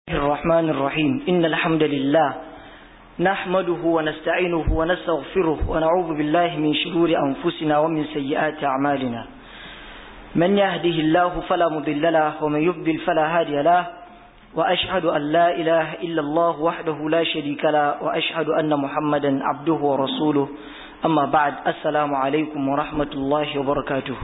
الرحمن الرحيم إن الحمد لله نحمده ونستعينه ونستغفره ونعوذ بالله من شرور أنفسنا ومن سيئات أعمالنا من يهده الله فلا مضل له ومن يضلل فلا هادي له وأشهد أن لا إله إلا الله وحده لا شريك له وأشهد أن محمدا عبده ورسوله أما بعد السلام عليكم ورحمة الله وبركاته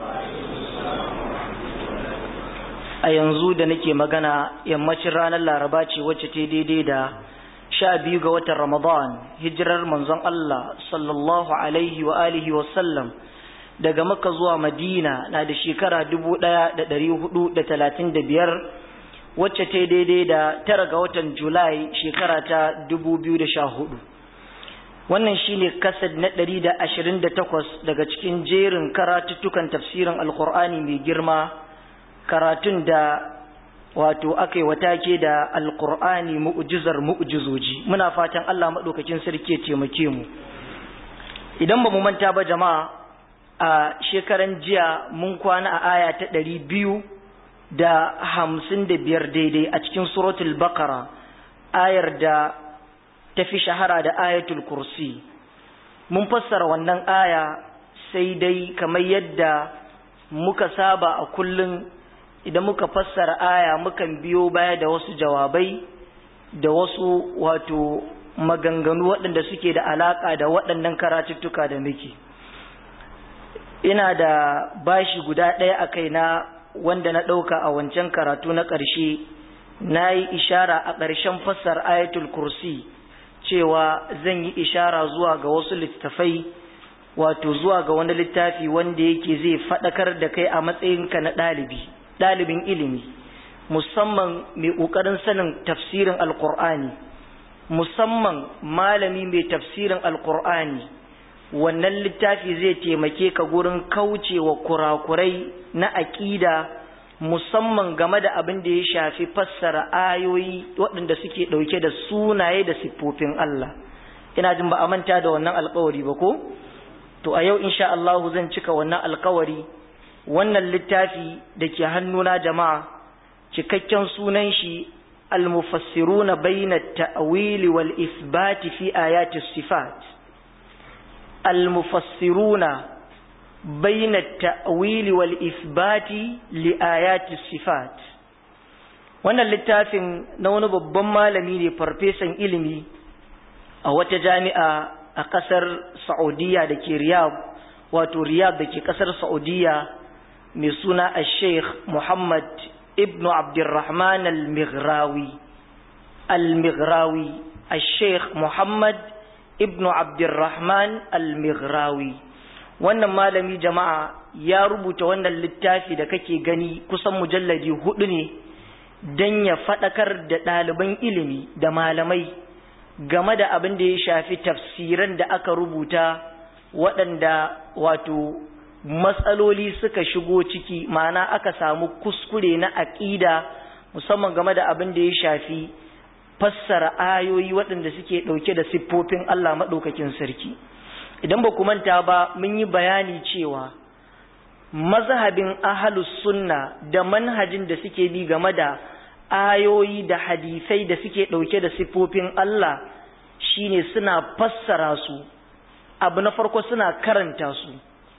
a yanzu da nake magana yammacin ranar laraba ce wacce ta daidai da sha biyu ga watan ramadan hijirar manzon Allah sallallahu alaihi wa alihi wa sallam daga makka zuwa madina na da shekara dubu ɗaya da ɗari hudu da talatin da biyar wacce ta daidai da tara ga watan julai shekara ta dubu biyu da sha hudu wannan shine kasad na ɗari da ashirin da takwas daga cikin jerin karatuttukan tafsirin alkur'ani mai girma karatun da wato aka yi watake da alkur'ani mu'jizar mu'jizoji muna fatan Allah maɗaukakin sarki ya taimake mu idan ba mu manta ba jama'a a shekaran jiya mun kwana a aya ta ɗari biyu da hamsin da biyar daidai a cikin suratul bakara ayar da ta fi shahara da ayatul kursi mun fassara wannan aya sai dai kamar yadda muka saba a kullum idan muka fassara aya mukan biyo baya da wasu jawabai da wasu wato maganganu waɗanda suke da alaƙa da waɗannan karatuttuka da muke ina da bashi guda ɗaya a kaina wanda na ɗauka a wancan karatu na ƙarshe na yi ishara a ƙarshen fassar ayatul kursi cewa zan yi ishara zuwa ga wasu littattafai wato zuwa ga wani littafi wanda yake zai faɗakar da kai a matsayinka na ɗalibi ɗalibin ilimi musamman mai ƙoƙarin sanin tafsirin alƙur'ani musamman malami mai tafsirin alƙur'ani wannan littafi zai taimake ka gurin kaucewa kurakurai na aƙida musamman game da abin da ya shafi fassara ayoyi waɗanda suke ɗauke da sunaye da siffofin Allah ina jin ba a manta da wannan alƙawari ba ko to a yau insha Allah zan cika wannan alƙawari wannan littafi da ke hannuna jama'a cikakken sunan shi al-mufassiruna bayna at-ta'wil wal isbat fi ayati sifat al-mufassiruna bayna at-ta'wil wal isbat li ayati sifat wannan littafin na wani babban malami ne farfesan ilimi a wata jami'a a kasar Saudiya da ke Riyadh wato Riyadh da ke kasar Saudiya mai suna a sheikh muhammad ibn abdurrahman al-mighrawi al-mighrawi a sheikh muhammad ibn abdurrahman al-mighrawi wannan malami jama'a ya rubuta wannan littafi da kake gani kusan mujalladi hudu ne don ya faɗakar da ɗaliban ilimi da malamai game da abin da ya shafi tafsiran da aka rubuta waɗanda wato matsaloli suka shigo ciki ma'ana aka samu kuskure na aƙida musamman game da abin da ya shafi fassara ayoyi waɗanda suke ɗauke da siffofin Allah maɗaukakin sarki idan ba manta ba mun yi bayani cewa mazhabin ahalus sunna da manhajin da suke bi game da ayoyi da hadisai da suke ɗauke da siffofin Allah shine suna fassara su abu na farko suna karanta su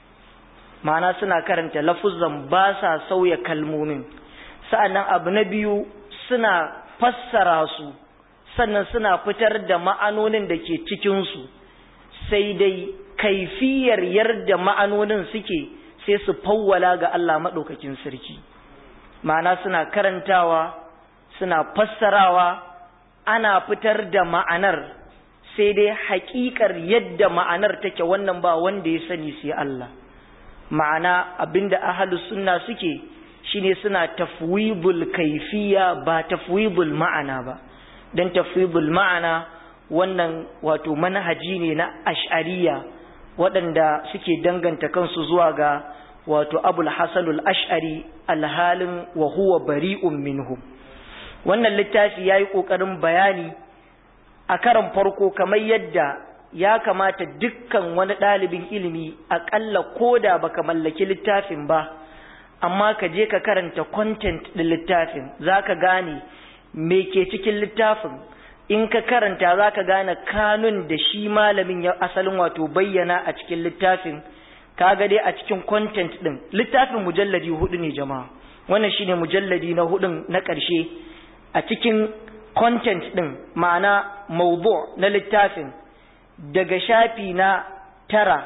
ma'ana suna karanta lafuzan ba sa sauya kalmomin sa'annan abu na biyu suna fassara su sannan suna fitar da ma'anonin da ke cikinsu sai dai kaifiyar yarda ma'anonin suke sai su fawwala ga Allah maɗaukakin sarki ma'ana suna karantawa suna fassarawa ana fitar da ma'anar sai dai haƙiƙar yadda ma'anar take wannan ba wanda ya sani sai Allah ma'ana abinda ahlus sunna suke shine suna tafwidul kaifiya ba tafwidul ma'ana ba dan tafwidul ma'ana wannan wato manhaji ne na ash'ariya waɗanda suke danganta kansu zuwa ga wato abul hasanul ash'ari alhalin wa huwa bari'un minhum wannan littafi yayi kokarin bayani a karan farko kamar yadda ya kamata dukkan wani ɗalibin ilimi aƙalla ko da baka mallaki littafin ba amma ka je ka karanta content ɗin littafin za ka gane me ke cikin littafin in ka karanta za ka gane kanun da shi malamin ya asalin wato bayyana a cikin littafin kaga dai a cikin content din littafin mujalladi hudu ne jama'a wannan shine mujalladi na hudun na ƙarshe a cikin content din ma'ana mawdu na littafin daga shafi na tara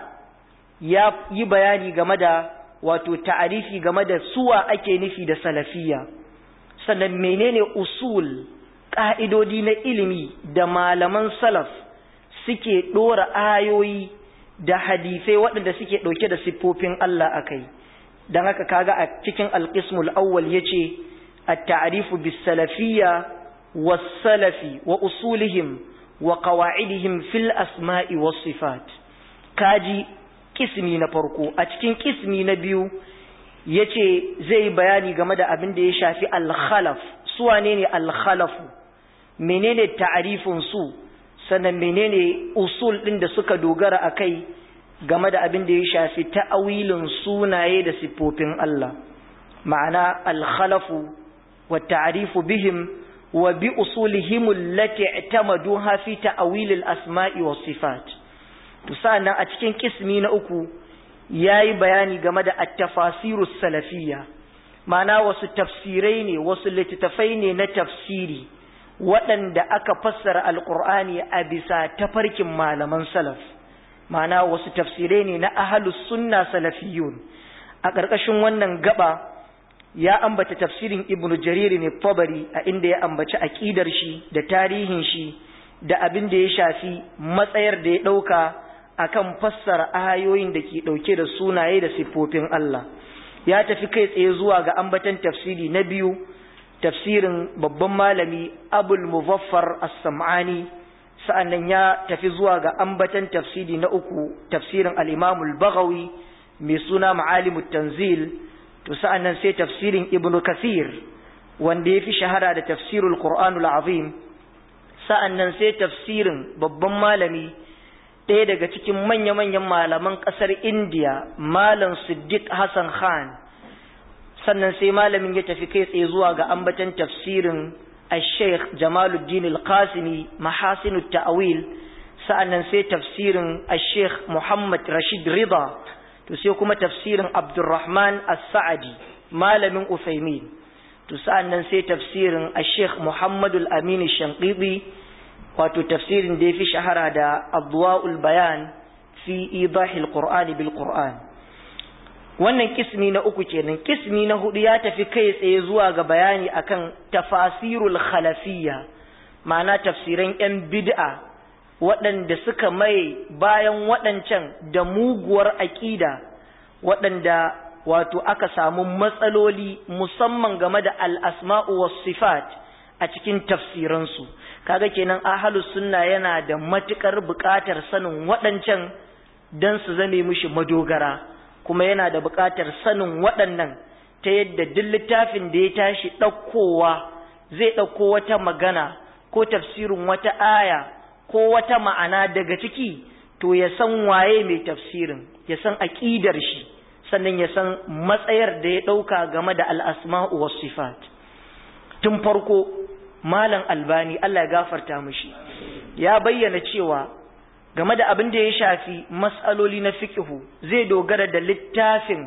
ya yi bayani game da wato ta'arifi game da suwa ake nufi da salafiyya sannan menene usul ƙa'idodi na ilimi da malaman salaf suke ɗora ayoyi da hadisai waɗanda suke ɗauke da siffofin Allah a kai don haka kaga a cikin alƙismul awwal ya ce a ta'arifu bis salafiyya wa salafi wa usulihim wa qawa'idihim fil asma'i was sifat kaji kismi na farko a cikin kismi na biyu ya ce zai bayani game da abin da ya shafi alkhalaf su wane ne alkhalafu menene ta'arifin su sannan menene usul ɗin da suka dogara a kai game da abin da ya shafi ta'awilin sunaye da siffofin Allah ma'ana alkhalafu wa ta'arifu bihim wa bi usulihim allati i'tamaduha fi ta'awil al-asma'i was sifat to sa'annan a cikin kismi na uku yayi bayani game da at-tafasirus salafiyya ma'ana wasu tafsirai ne wasu littattafai ne na tafsiri waɗanda aka fassara alƙur'ani a bisa tafarkin malaman salaf ma'ana wasu tafsirai ne na ahalus sunna salafiyun a ƙarƙashin wannan gaba ya ambata tafsirin ibnu jariri ne tabari a inda ya ambaci aƙidar shi da tarihin shi da abin da ya shafi matsayar da ya ɗauka akan fassara ayoyin da ke ɗauke da sunaye da siffofin Allah ya tafi kai tsaye zuwa ga ambatan tafsiri na biyu tafsirin babban malami abul muzaffar as-sam'ani sa'annan ya tafi zuwa ga ambatan tafsiri na uku tafsirin al-imamul baghawi mai suna ma'alimut tanzil to sa'annan sai tafsirin ibnu kathir wanda ya fi shahara da tafsirul qur'anul azim sa'annan sai tafsirin babban malami ɗaya daga cikin manya-manyan malaman ƙasar indiya malam siddiq hassan khan sannan sai malamin ya tafi kai tsaye zuwa ga ambatan tafsirin al-sheikh jamaluddin al-qasimi mahasinu ta'awil sa'annan sai tafsirin al-sheikh muhammad rashid rida to sai kuma tafsirin abdurrahman as-sa'adi malamin usaimin to sa'annan sai tafsirin al-sheikh muhammad al-amin shanqidi wato tafsirin da ya fi shahara da adwa'ul bayan fi idahil qur'ani bil qur'an wannan kismi na uku kenan kismi na hudu ya tafi kai tsaye zuwa ga bayani akan tafasirul khalafiyya ma'ana tafsiran yan bid'a waɗanda suka mai bayan waɗancan da muguwar aƙida waɗanda wato aka samu matsaloli musamman game da al'asma'u was sifat a cikin tafsiransu kaga kenan ahalus sunna yana da matukar buƙatar sanin waɗancan don su zame mishi madogara kuma yana da buƙatar sanin waɗannan ta yadda duk littafin da ya tashi ɗaukowa zai ɗauko wata magana ko tafsirin wata aya ko wata ma'ana daga ciki to ya san waye mai tafsirin ya san aƙidar shi sannan ya san matsayar da ya ɗauka game da al'asma'u was sifat tun farko malam albani Allah ya gafarta mishi ya bayyana cewa game da abin da ya shafi matsaloli na fikihu zai dogara da littafin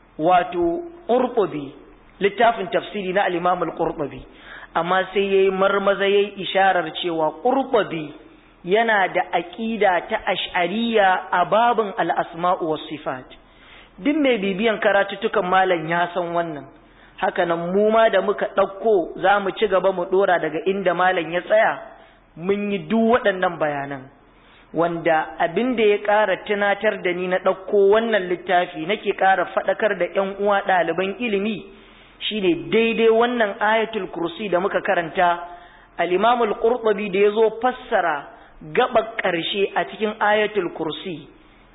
wato ƙurɓubi littafin tafsiri na alimamul ƙurɓubi amma sai ya yi marmaza ya yi isharar cewa ƙurɓubi yana da aƙida ta ash'ariya a babin al'asma'u was sifat duk mai bibiyan karatuttukan malam ya san wannan haka nan mu ma da muka ɗauko za mu ci gaba mu ɗora daga inda malam ya tsaya mun yi duk waɗannan bayanan wanda abin da ya ƙara tunatar da ni na ɗauko wannan littafi nake ƙara faɗakar da ‘yan uwa ɗaliban ilimi shine daidai wannan ayatul kursi da muka karanta al-imamul qurtubi da ya zo fassara gaɓar ƙarshe a cikin ayatul kursi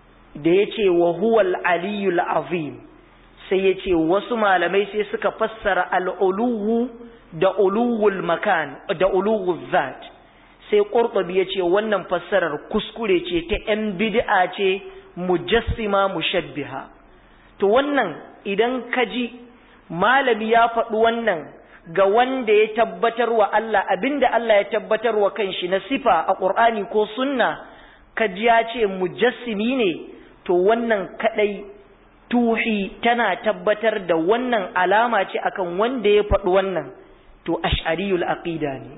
da ya ce wa huwal aliyul azim sai ya ce wasu malamai sai suka fassara al'uluwu da uluwul makan da uluwul zat sai ƙurɓabi ya ce wannan fassarar kuskure ce ta ‘yan bid'a ce mujassima mushabbiha to wannan idan ka ji malami ya faɗi wannan ga wanda ya tabbatar wa Allah abinda Allah ya tabbatar wa kanshi na sifa a Qur'ani ko sunna kaji ya ce mujassimi ne to wannan kadai tuhi tana tabbatar da wannan alama ce akan wanda ya faɗi wannan to ash'ariyul aqida ne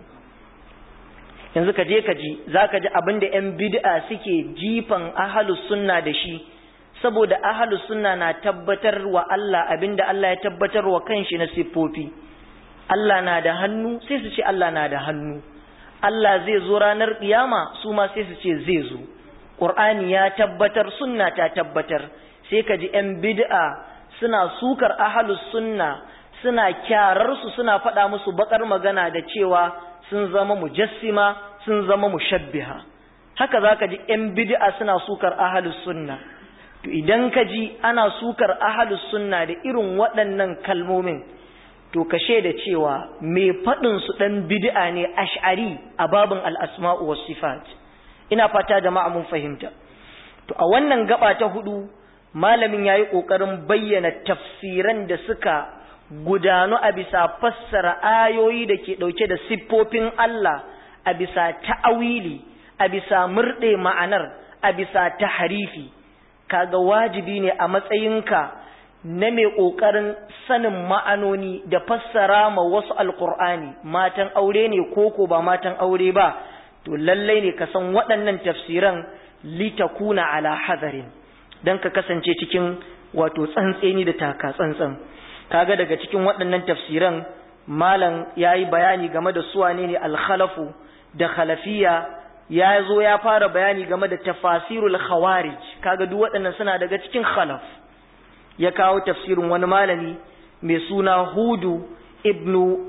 yanzu ka je ka ji zaka ji abinda yan bid'a suke jifan ahlus sunna da shi saboda ahlus sunna na tabbatar wa Allah abinda Allah ya tabbatar wa kanshi na siffofi Allah na da hannu sai su ce Allah na da hannu Allah zai zo ranar kiyama su ma sai su ce zai zo Qur'ani ya tabbatar sunna ta tabbatar sai ka ji yan bid'a suna sukar ahlus sunna suna kyarar su suna faɗa musu bakar magana da cewa sun zama mujassima sun zama mushabbiha haka zaka ji yan bid'a suna sukar ahlus sunna to idan ka ji ana sukar ahlus sunna da irin waɗannan kalmomin to ka da cewa mai faɗin su ɗan bid'a ne ash'ari a babin al'asma'u was sifat ina fata jama'a mun fahimta to a wannan gaba ta hudu malamin yayi kokarin bayyana tafsiran da suka gudanu a bisa fassara ayoyi da ke ɗauke da siffofin Allah a bisa ta'awili a bisa murɗe ma'anar a bisa taharifi kaga wajibi ne a matsayinka na mai ƙoƙarin sanin ma'anoni da fassara ma wasu alƙur'ani matan aure ne koko ba matan aure ba to lallai ne ka san waɗannan tafsiran litakuna ala hadarin don ka kasance cikin wato tsantseni da taka tsantsan kaga daga cikin waɗannan tafsiran malam ya yi bayani game da suwane ne alkhalafu da khalafiya ya zo ya fara bayani game da tafasirul khawarij kaga duk waɗannan suna daga cikin khalaf ya kawo tafsirin wani malami mai suna hudu ibnu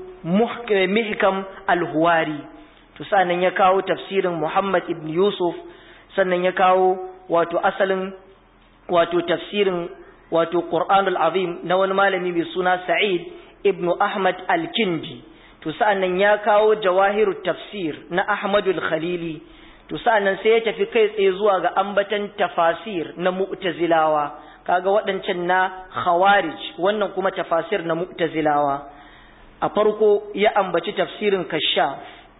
mihkam al-huwari to sannan ya kawo tafsirin muhammad ibn yusuf sannan ya kawo wato asalin wato tafsirin wato qur'anul azim na wani malami mai suna sa'id ibn ahmad al-kindi to sa'annan ya kawo jawahirut tafsir na ahmadul khalili to sa'annan sai ya tafi kai tsaye zuwa ga ambatan tafasir na mu'tazilawa kaga waɗancan na khawarij wannan kuma tafasir na mu'tazilawa a farko ya ambaci tafsirin kashaf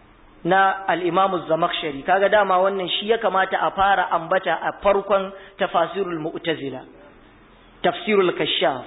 na al-imamu zamakhshari kaga dama wannan shi ya kamata a fara ambata a farkon tafasirul mu'tazila tafsirul kashaf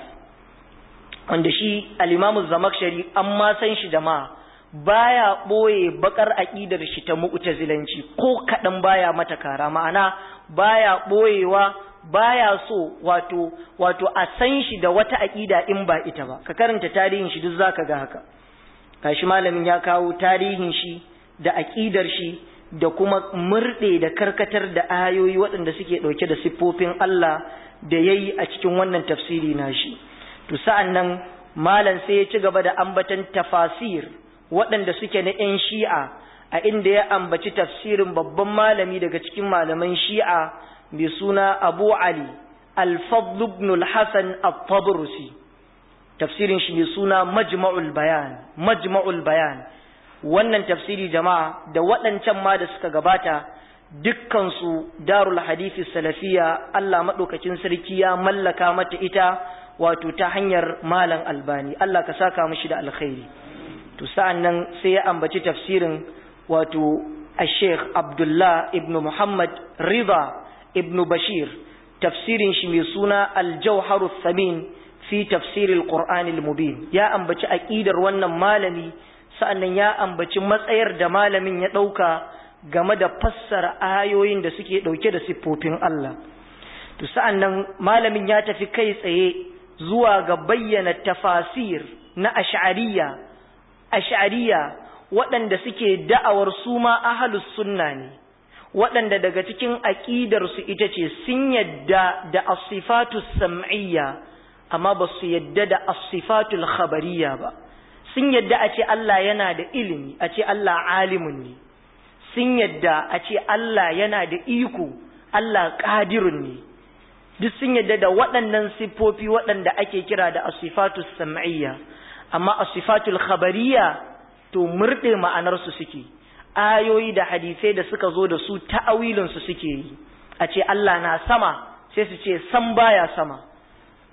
wanda shi al-imamu zamakhshari an ma san shi da ma baya boye bakar aqidar shi ta mu'tazilanci ko kadan baya mata kara ma'ana baya boyewa baya so wato wato a san shi da wata aqida in ba ita ba ka karanta tarihin shi duk zaka ga haka kashi malamin ya kawo tarihin shi da aqidar shi da kuma murde da karkatar da ayoyi waɗanda suke ɗauke da siffofin Allah da yayi a cikin wannan tafsiri nashi to sa'an nan malam sai ya ci gaba da ambatan tafasir waɗanda suke na 'yan shi'a a inda ya ambaci tafsirin babban malami daga cikin malaman shi'a mai suna abu ali al-fadl ibn al-hasan at-tabrusi tafsirin shi mai suna majma'ul bayan majma'ul bayan wannan tafsiri jama'a da waɗancan ma da suka gabata dukkansu darul hadisi salafiya Allah maɗaukacin sarki ya mallaka mata ita wato ta hanyar malam albani Allah ka saka mishi da alkhairi to sa'an nan sai ya ambaci tafsirin wato al-sheikh abdullah ibn muhammad rida ibn bashir tafsirin shi mai suna al-jawharu thamin fi tafsiril qur'anil mubin ya ambaci aqidar wannan malami sa'annan ya ambaci matsayar da malamin ya dauka game da fassara ayoyin da suke dauke da siffofin Allah to sa'annan malamin ya tafi kai tsaye zuwa ga bayyana tafasir na ash'ariyya ash'ariyya waɗanda suke da'awar su ma ahlus sunna ne waɗanda daga cikin aƙidarsu ita ce sun yadda da asifatu sam'iyya amma ba su yadda da asifatul khabariyya ba sun yadda a ce Allah yana da ilimi a ce Allah alimun ne sun yadda a ce Allah yana da iko Allah ƙadirun ne duk sun yadda da waɗannan siffofi waɗanda ake kira da asifatul sam'iyya amma asifatul khabariyya to murɗe ma'anarsu suke ayoyi da hadisai da suka zo da su ta'awilinsu suke yi a ce Allah na sama sai su ce san baya sama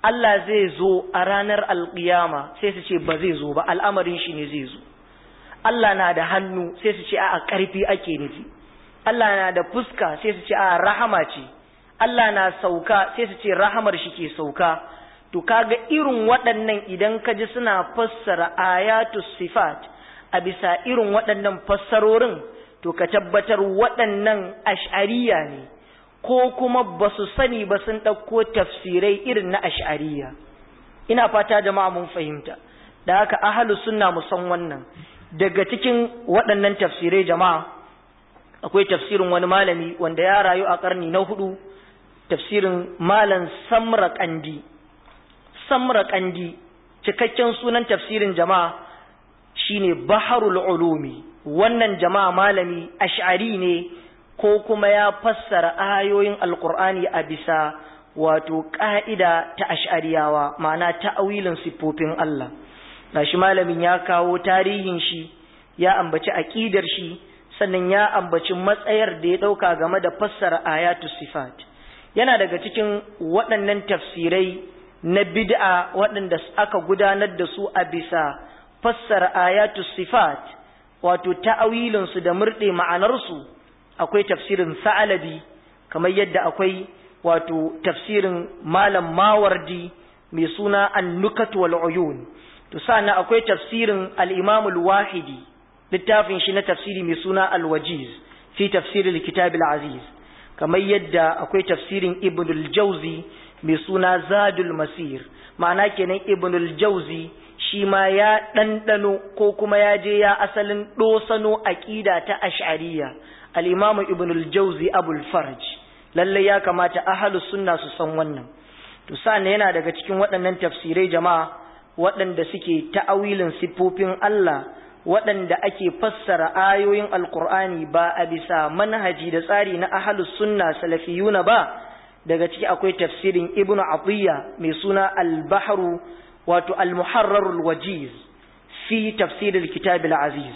Allah zai zo a ranar alƙiyama sai su ce ba zai zo ba al'amarin shi ne zai zo Allah na da hannu sai su ce a ƙarfi ake nufi Allah na da fuska sai su ce a rahama ce Allah na sauka sai su ce rahamar shi ke sauka to kaga irin waɗannan idan ka ji suna fassara ayatu sifat a bisa irin waɗannan fassarorin to ka tabbatar waɗannan ash'ariya ne ko kuma ba su sani ba sun ɗauko tafsirai irin na ash'ariya ina fata jama'a mun fahimta da haka ahalus sunna mu san wannan daga cikin waɗannan tafsirai jama'a akwai tafsirin wani malami wanda ya rayu a ƙarni na hudu tafsirin malam samra kandi samra kandi cikakken sunan tafsirin jama'a shine baharul ulumi wannan jama'a malami ash'ari ne ko kuma ya fassara ayoyin alkur'ani a bisa wato ƙa'ida ta ash'ariyawa ma'ana ta'awilin siffofin Allah gashi malamin ya kawo tarihin shi ya ambaci aƙidar shi sannan ya ambaci matsayar da ya ɗauka game da fassara ayatu sifat yana daga cikin waɗannan tafsirai na bid'a waɗanda aka gudanar da su a bisa fassara ayatu sifat wato ta'awilinsu da murɗe ma'anarsu akwai tafsirin sa'alabi kamar yadda akwai wato tafsirin malam mawardi mai suna an-nukat wal uyun to sannan akwai tafsirin al-imam al-wahidi littafin shi na tafsiri mai suna al-wajiz fi tafsir al-kitab al-aziz kamar yadda akwai tafsirin ibn al-jawzi mai suna zadul masir ma'ana kenan ibn al-jawzi shi ma ya ɗanɗano ko kuma ya je ya asalin ɗosano aƙida ta ash'ariya al-imamu ibn al-jawzi abul farj lalle ya kamata ahlus sunna su san wannan to sannan yana daga cikin waɗannan tafsirai jama'a waɗanda suke ta'awilin siffofin Allah waɗanda ake fassara ayoyin alqur'ani ba a bisa manhaji da tsari na ahlus sunna salafiyuna ba daga ciki akwai tafsirin ibn atiyya mai suna al-bahru wato al-muharrar al-wajiz fi tafsir al-kitab al-aziz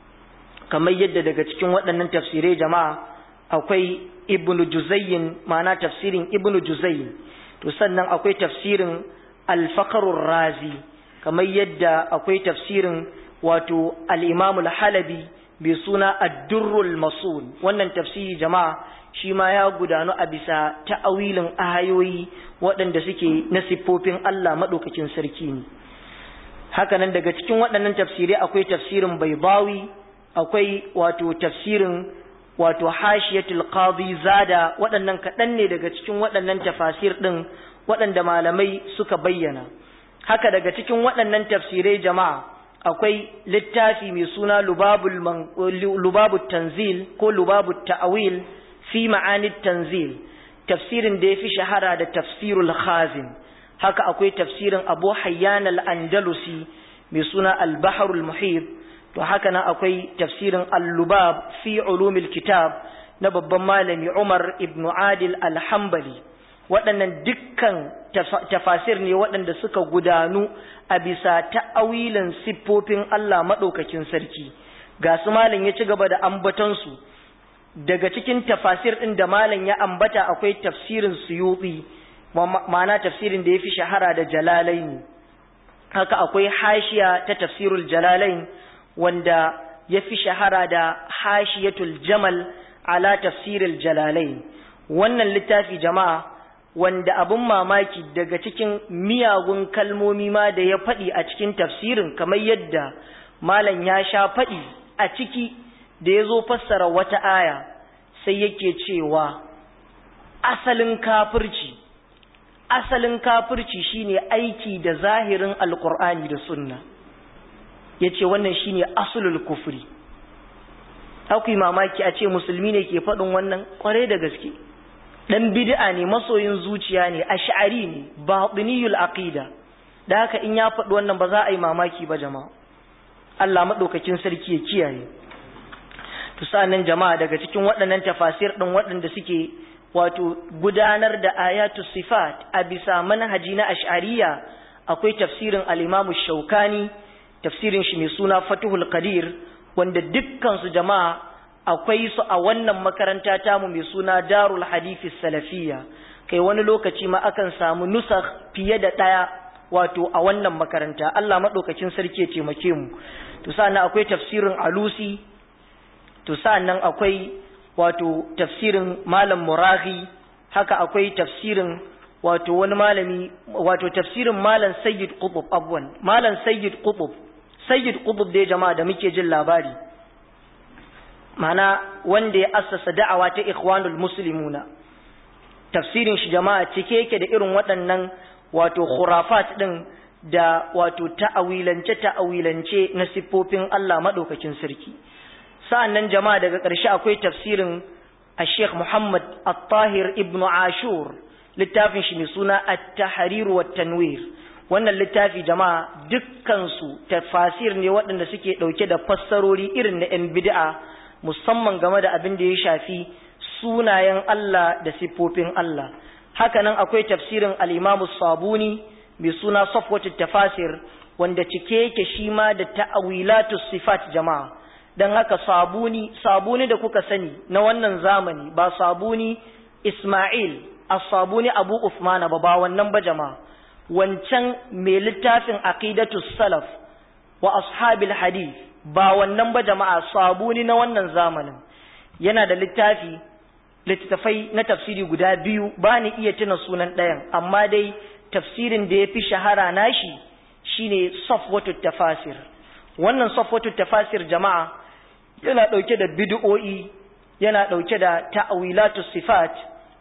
kamar yadda daga cikin waɗannan tafsirai jama'a akwai ibnu juzayyin ma'ana tafsirin ibnu juzayyin to sannan akwai tafsirin al-faqrur razi kamar yadda akwai tafsirin wato al-imam al-halabi bi suna ad-durrul masul wannan tafsiri jama'a shi ma ya gudanu a bisa ta'awilin ayoyi waɗanda suke na siffofin Allah madaukakin sarki ne hakanan daga cikin waɗannan tafsirai akwai tafsirin baibawi akwai wato tafsirin wato hashiyatul qadi zada waɗannan kaɗan ne daga cikin waɗannan tafasir ɗin waɗanda malamai suka bayyana haka daga cikin waɗannan tafsirai jama'a akwai littafi mai suna lubabul lubabut tanzil ko lubabut ta'wil fi ma'anid tanzil tafsirin da yafi shahara da tafsirul khazin haka akwai tafsirin abu hayyan al-andalusi mai suna al-bahrul muhit to haka nan akwai tafsirin al-lubab fi ulumil kitab na babban malami Umar ibn Adil al-Hanbali waɗannan dukkan tafasir ne waɗanda suka gudanu a bisa ta'awilin siffofin Allah maɗaukakin sarki ga su malam ya ci gaba da ambatansu daga cikin tafasir ɗin da malam ya ambata akwai tafsirin suyuti ma'ana tafsirin da ya fi shahara da jalalaini haka akwai hashiya ta tafsirul jalalain wanda ya fi shahara da hashiyatul jamal ala tafsiril jalalain wannan littafi jama'a wanda abun mamaki daga cikin miyagun kalmomi ma da ya faɗi a cikin tafsirin kamar yadda malam ya sha faɗi a ciki da ya zo fassara wata aya sai yake cewa asalin kafirci asalin kafirci shine aiki da zahirin alkur'ani da sunna ya ce wannan shine asulul kufri akwai mamaki a ce musulmi ne ke faɗin wannan ƙware da gaske ɗan bid'a ne masoyin zuciya ne ash'ari ne batiniyul aqida da haka in ya faɗi wannan ba za a yi mamaki ba jama'a Allah maɗaukakin sarki ya kiyaye to sa'annan jama'a daga cikin waɗannan tafasir ɗin waɗanda suke wato gudanar da ayatu sifat a bisa manhaji na ash'ariya akwai tafsirin al-Imam Shaukani tafsirin shi mai suna Fathul Qadir wanda dukkan su jama'a akwai su a wannan makaranta tamu mai suna Darul Hadith Salafiyya kai wani lokaci ma akan samu nusakh fiye da ɗaya wato a wannan makaranta Allah maɗaukacin sarki ya taimake mu to sa'annan akwai tafsirin alusi to sa'annan akwai wato tafsirin malam murahi haka akwai tafsirin wato wani malami wato tafsirin malam sayyid qutb abwan malam sayyid qutb sayyid qutb dai jama'a da muke jin labari mana wanda ya assasa da'awa ta ikhwanul muslimuna tafsirin shi jama'a cike yake da irin waɗannan wato khurafat din da wato ta'awilance ta'awilance na siffofin Allah madaukakin sarki sa'annan jama'a daga ƙarshe akwai tafsirin Sheikh Muhammad At-Tahir Ibn Ashur littafin shi mai suna At-Tahrir wa Tanwir wannan littafi jama'a dukkan su tafasir ne waɗanda suke ɗauke da fassarori irin na 'yan bid'a musamman game da abin da ya shafi sunayen Allah da siffofin Allah hakanan akwai tafsirin al-Imam Sabuni mai suna Safwatut Tafasir wanda cike yake shi ma da ta'awilatus sifat jama'a dan haka sabuni sabuni da kuka sani na wannan zamani ba sabuni Ismail as-sabuni Abu Uthman ba ba wannan ba jama'a wancan mai littafin aqidatus salaf wa ashabil hadith ba wannan ba jama'a sabuni na wannan zamanin yana da littafi littattafai na tafsiri guda biyu ba ni iya tuna sunan ɗayan amma dai tafsirin da ya fi shahara nashi shine safwatut tafasir wannan safwatut tafasir jama'a yana ɗauke da bid'o'i yana ɗauke da ta'awilatu sifat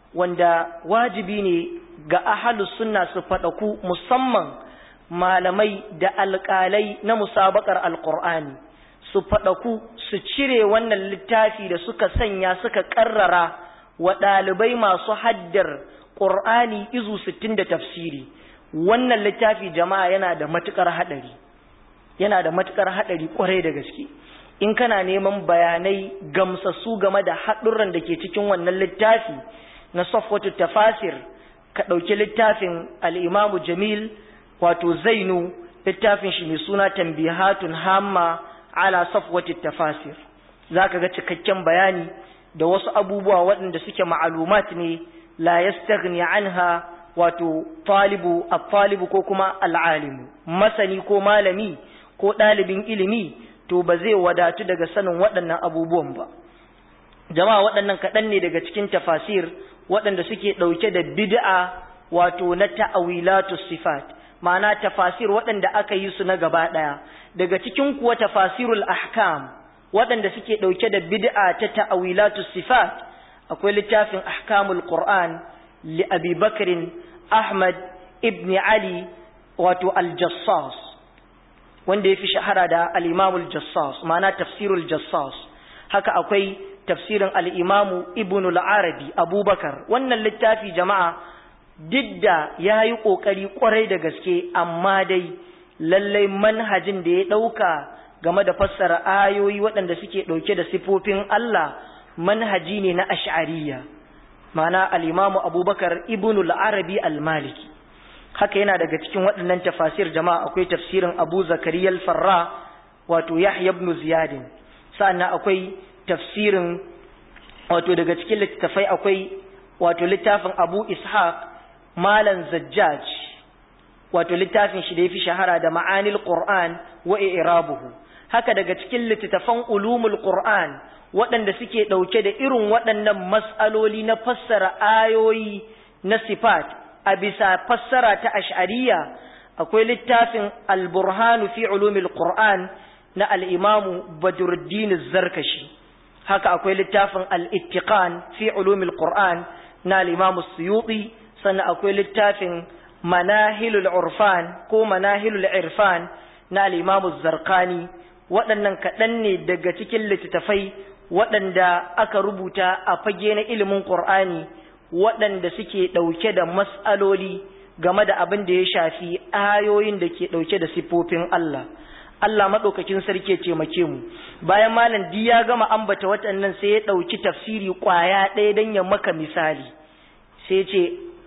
wanda wajibi ne ga ahalus sunna su faɗaku musamman malamai da alƙalai na musabakar alƙur'ani su faɗaku su cire wannan littafi da suka sanya suka ƙarrara wa ɗalibai masu haddar ƙur'ani izu sittin da tafsiri wannan littafi jama'a yana da matuƙar haɗari yana da matuƙar haɗari ƙwarai da gaske in kana neman bayanai gamsassu game da haɗurran da ke cikin wannan littafi na safwatu tafasir ka ɗauki littafin al'imamu jamil wato zainu littafin shi mai suna tambihatun hamma ala safwatu tafasir za ka ga cikakken bayani da wasu abubuwa waɗanda suke ma'alumat ne la yastaghni anha wato talibu at-talibu ko kuma al'alimu masani ko malami ko ɗalibin ilimi to ba zai wadatu daga sanin waɗannan abubuwan ba jama'a waɗannan kaɗan ne daga cikin tafasir waɗanda suke ɗauke da bid'a wato na ta'awilatu sifat ma'ana tafasir waɗanda aka yi su na gaba ɗaya daga cikin kuwa tafasirul ahkam waɗanda suke ɗauke da bid'a ta ta'awilatu sifat akwai littafin ahkamul qur'an li abi bakrin ahmad ibn ali wato al-jassas wanda ya fi shahara da al-imamul jassas ma'ana tafsirul jassas haka akwai tafsirin al-imamu ibn al-arabi abubakar wannan littafi jama'a didda ya yi ƙoƙari ƙwarai da gaske amma dai lallai manhajin da ya ɗauka game da fassara ayoyi waɗanda suke ɗauke da sifofin Allah manhaji ne na ash'ariya ma'ana al-imamu abubakar ibn al-arabi al-maliki haka yana daga cikin waɗannan tafasir jama'a akwai tafsirin abu zakariya al-farra wato yahya ibn ziyad sannan akwai tafsirin wato daga cikin littafai akwai wato littafin abu ishaq malan zajjaj wato littafin shi da yafi shahara da ma'anil qur'an wa i'rabuhu haka daga cikin littafan ulumul qur'an waɗanda suke ɗauke da irin waɗannan mas'aloli na fassara ayoyi na sifat a bisa fassara ta ash'ariya akwai littafin al-burhanu fi ulumil qur'an na al-imamu badruddin zarkashi haka akwai littafin al-ittiqan fi ulumil qur'an na al-imamu suyuti sannan akwai littafin manahilul urfan ko manahilul irfan na al-imamu zarqani waɗannan kaɗan ne daga cikin littattafai waɗanda aka rubuta a fage na ilimin qur'ani waɗanda suke ɗauke da mas'aloli game da abin da ya shafi ayoyin da ke ɗauke da siffofin Allah Allah maɗaukakin sarki ce make mu bayan malam di ya gama ambata waɗannan sai ya ɗauki tafsiri ƙwaya ɗaya don ya maka misali sai ce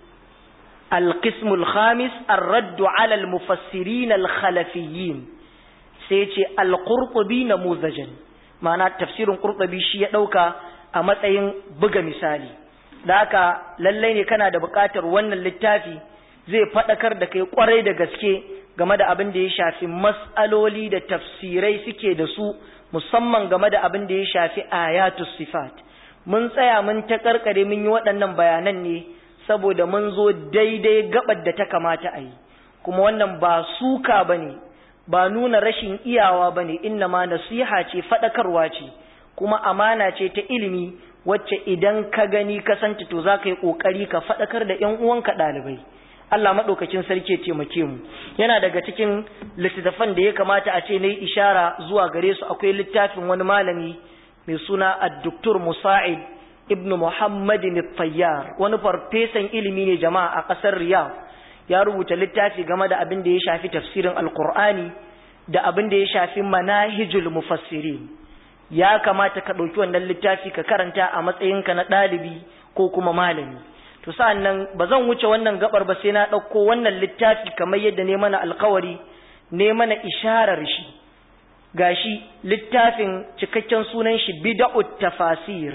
alƙismul khamis arraddu ala almufassirin alkhalafiyyin sai ce alqurtubi namuzajan ma'ana tafsirin qurtubi shi ya ɗauka a matsayin buga misali da haka lallai ne kana da buƙatar wannan littafi zai faɗakar da kai ƙwarai da gaske game da abin da ya shafi mas'aloli da tafsirai suke da su musamman game da abin da ya shafi ayatu sifat mun tsaya mun ta karkare mun yi waɗannan bayanan ne saboda mun zo daidai gabar da ta kamata a yi kuma wannan ba suka bane ba nuna rashin iyawa bane inna ma nasiha ce faɗakarwa ce kuma amana ce ta ilimi wacce idan ka gani ka santa to za ka yi ƙoƙari ka faɗakar da ‘yan uwanka ɗalibai Allah maɗaukacin sarki ya taimake mu yana daga cikin littattafan da ya kamata a ce na yi ishara zuwa gare su akwai littafin wani malami mai suna addoktor musa'id ibn muhammadin tayyar wani farfesan ilimi ne jama'a a ƙasar riyadh ya rubuta littafi game da abin da ya shafi tafsirin alkur'ani da abin da ya shafi manahijul mufassirin ya kamata ka ɗauki wannan littafi ka karanta a matsayinka na ɗalibi ko kuma malami to sa'an nan ba zan wuce wannan gabar ba sai na ɗauko wannan littafi kamar yadda ne mana alkawari ne mana isharar shi gashi littafin cikakken sunan shi bida'ut tafasir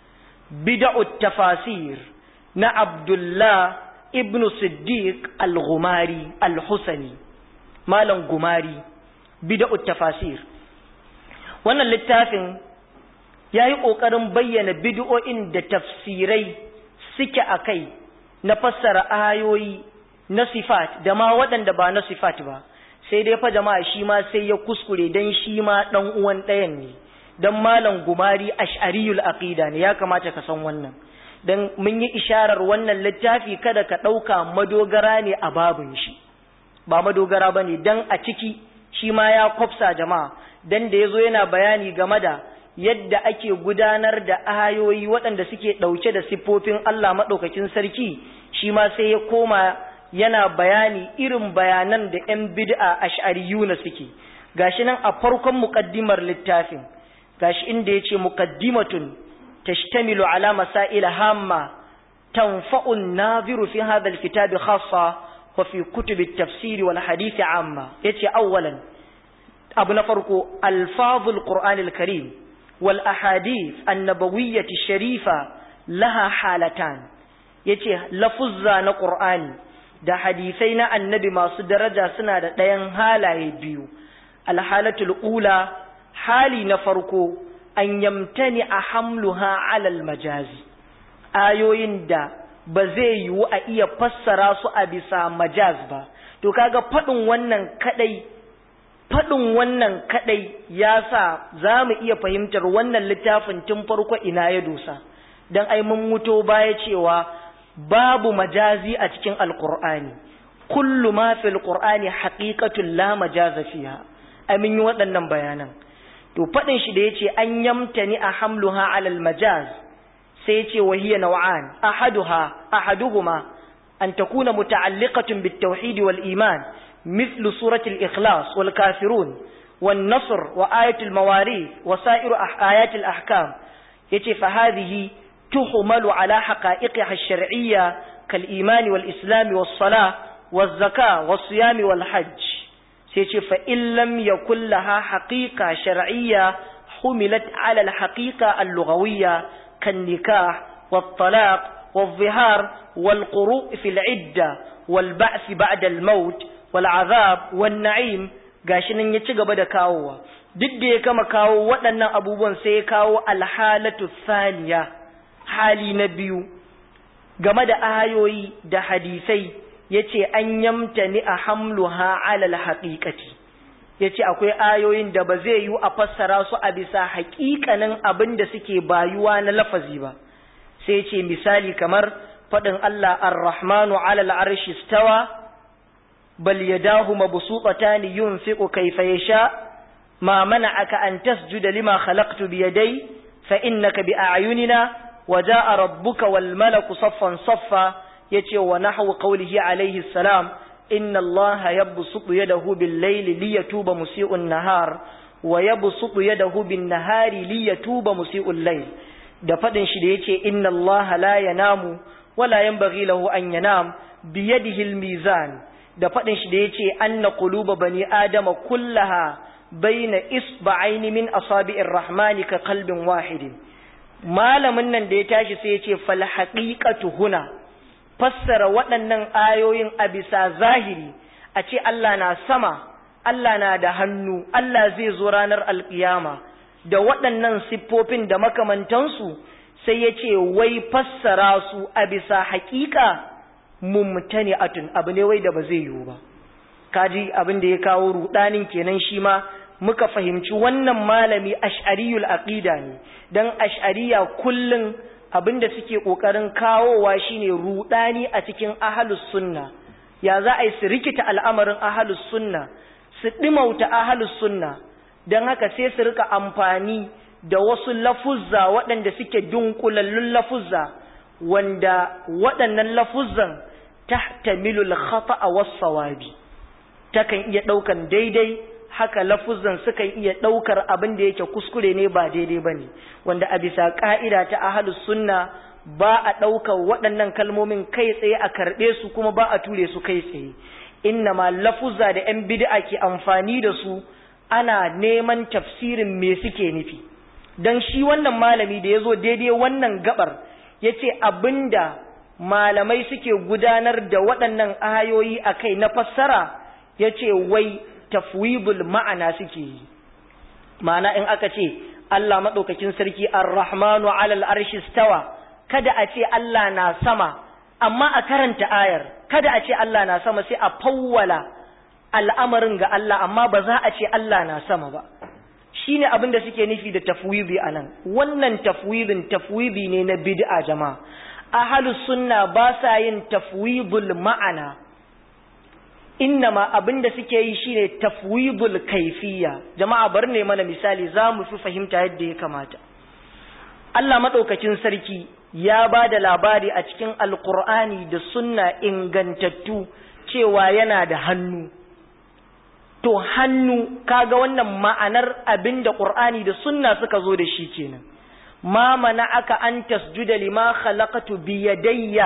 bida'ut tafasir na abdullah ibnu siddiq al-gumari al-husani malam gumari bida'ut tafasir wannan littafin ya yi ƙoƙarin bayyana bid'o'in da tafsirai suke a kai na fassara ayoyi na sifat da ma waɗanda ba na sifat ba sai dai fa jama'a shi ma sai ya kuskure dan shi ma ɗan uwan ɗayan ne dan malam gumari ash'ariyul aqida ne ya kamata ka san wannan dan mun yi isharar wannan littafi kada ka ɗauka madogara ne a babin shi ba madogara ba ne dan a ciki shi ma ya kwafsa jama'a dan da ya zo yana bayani game da yadda ake gudanar da ayoyi waɗanda suke ɗauke da siffofin Allah maɗaukakin sarki shi ma sai ya koma yana bayani irin bayanan da ‘yan bid'a ash'ariyuna suke gashi nan a farkon muƙaddimar littafin gashi inda ya ce muƙaddimatun tashtamilu ala masaila hamma tanfa'un naziru fi hadha alkitabi khassa wa fi kutubi at-tafsir wal hadith amma yace awwalan abu na farko alfazul qur'anil karim wal ahadith annabawiyyati sharifa laha halatan yace lafuzza na qur'ani da hadisai na annabi masu daraja suna da ɗayan halaye biyu alhalatul ula hali na farko an yamtani a hamluha alal majazi ayoyin da ba zai yiwu a iya fassara su a bisa majaz ba to kaga faɗin wannan kadai faɗin wannan kaɗai ya sa za mu iya fahimtar wannan littafin tun farko ina ya dosa don ai mun muto baya cewa babu majazi a cikin alƙur'ani kullu ma fil qur'ani haqiqatun la majaza fiha ai mun yi waɗannan bayanan to faɗin shi da yace an yamtani a hamluha alal majaz sai yace wa hiya naw'an ahaduha ahaduhuma an takuna muta'alliqatun bit tauhid wal iman مثل سورة الإخلاص والكافرون والنصر وآية المواريث وسائر آيات الأحكام يتي فهذه تحمل على حقائقها الشرعية كالإيمان والإسلام والصلاة والزكاة والصيام والحج سيتي فإن لم يكن لها حقيقة شرعية حملت على الحقيقة اللغوية كالنكاح والطلاق والظهار والقروء في العدة والبعث بعد الموت wal'azab wan na'im gashi nan ya ci gaba da kawowa duk da ya kama kawo waɗannan abubuwan sai ya kawo alhalatu saniya hali na biyu game da ayoyi da hadisai yace an yamtani a hamluha alal haqiqati yace akwai ayoyin da ba zai yi a fassara su a bisa haƙiƙanin abin da suke bayuwa na lafazi ba sai yace misali kamar faɗin Allah ar-rahmanu alal arshi stawa بل يداه مبسوطتان ينفق كيف يشاء ما منعك أن تسجد لما خلقت بيدي فإنك بأعيننا وجاء ربك والملك صفا صفا يتي ونحو قوله عليه السلام إن الله يبسط يده بالليل ليتوب مسيء النهار ويبسط يده بالنهار ليتوب مسيء الليل da faɗin shi da yace inna Allah la yanamu wala yanbaghi lahu an yanam biyadihi al-mizan da faɗin shi da ya ce an na ƙuluba bani adama kullaha baina isba'aini min asabi'ir rahmani ka kalbin wahidin malamin nan da ya tashi sai ya ce fal haqiqatu huna fassara waɗannan ayoyin a bisa zahiri a ce Allah na sama Allah na da hannu Allah zai zo ranar alkiyama da waɗannan siffofin da makamantansu sai ya ce wai fassara su a bisa haƙiƙa mumtani atun abu ne wai da ba zai yiwu ba kaji abin da ya kawo rudanin kenan shi ma muka fahimci wannan malami ash'ariyul aqida ne dan ash'ariya kullun abin da suke kokarin kawowa shine rudani a cikin ahlus sunna ya za a yi su rikita al'amarin ahlus sunna su dimauta ahlus sunna dan haka sai su rika amfani da wasu lafuzza waɗanda suke dunkulallun lafuzza wanda waɗannan lafuzzan tahtamilul khata'a was-sawabi takan iya ɗaukan daidai haka lafuzan sukan iya ɗaukar abin da yake kuskure ne ba daidai ba ne wanda a bisa ƙa'ida ta ahalus sunna ba a ɗaukar waɗannan kalmomin kai tsaye a karɓe su kuma ba a ture su kai tsaye inna ma lafuzza da ‘yan bid'a ke amfani da su ana neman tafsirin me suke nufi don shi wannan malami da ya zo daidai wannan gabar ya ce abinda malamai suke gudanar da waɗannan ayoyi a kai na fassara ya ce wai tafwidul ma'ana suke yi ma'ana in aka ce Allah maɗaukakin sarki ar-rahmanu alal arshi stawa kada a ce Allah na sama amma a karanta ayar kada a ce Allah na sama sai a fawwala al'amarin ga Allah amma ba za a ce Allah na sama ba shine abin da suke nufi da tafwidi anan wannan tafwidin tafwidi ne na bid'a jama'a ahlus sunna ba sa yin tafwidul ma'ana innama abin da suke yi shine tafwidul kaifiya jama'a bar ne mana misali za mu fi fahimta yadda ya kamata Allah maɗaukakin sarki ya ba da labari a cikin alkur'ani da sunna ingantattu cewa yana da hannu to hannu kaga wannan ma'anar abin da ƙur'ani da sunna suka zo da shi kenan ma mana aka an tasjuda lima khalaqatu biyadayya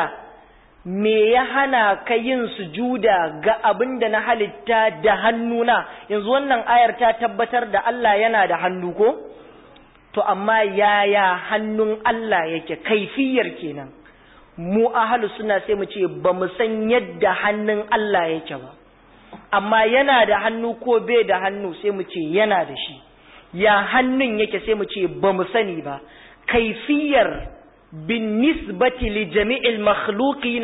me ya hana ka yin sujuda ga abin da na halitta da hannuna yanzu wannan ayar ta tabbatar da Allah yana da hannu ko to amma yaya hannun Allah yake kaifiyar kenan mu ahlus sunna sai mu ce ba mu san yadda hannun Allah yake ba amma yana da hannu ko bai da hannu sai mu ce yana da shi ya hannun yake sai mu ce ba mu sani ba kaifiyar بالنسبة لجميع المخلوقين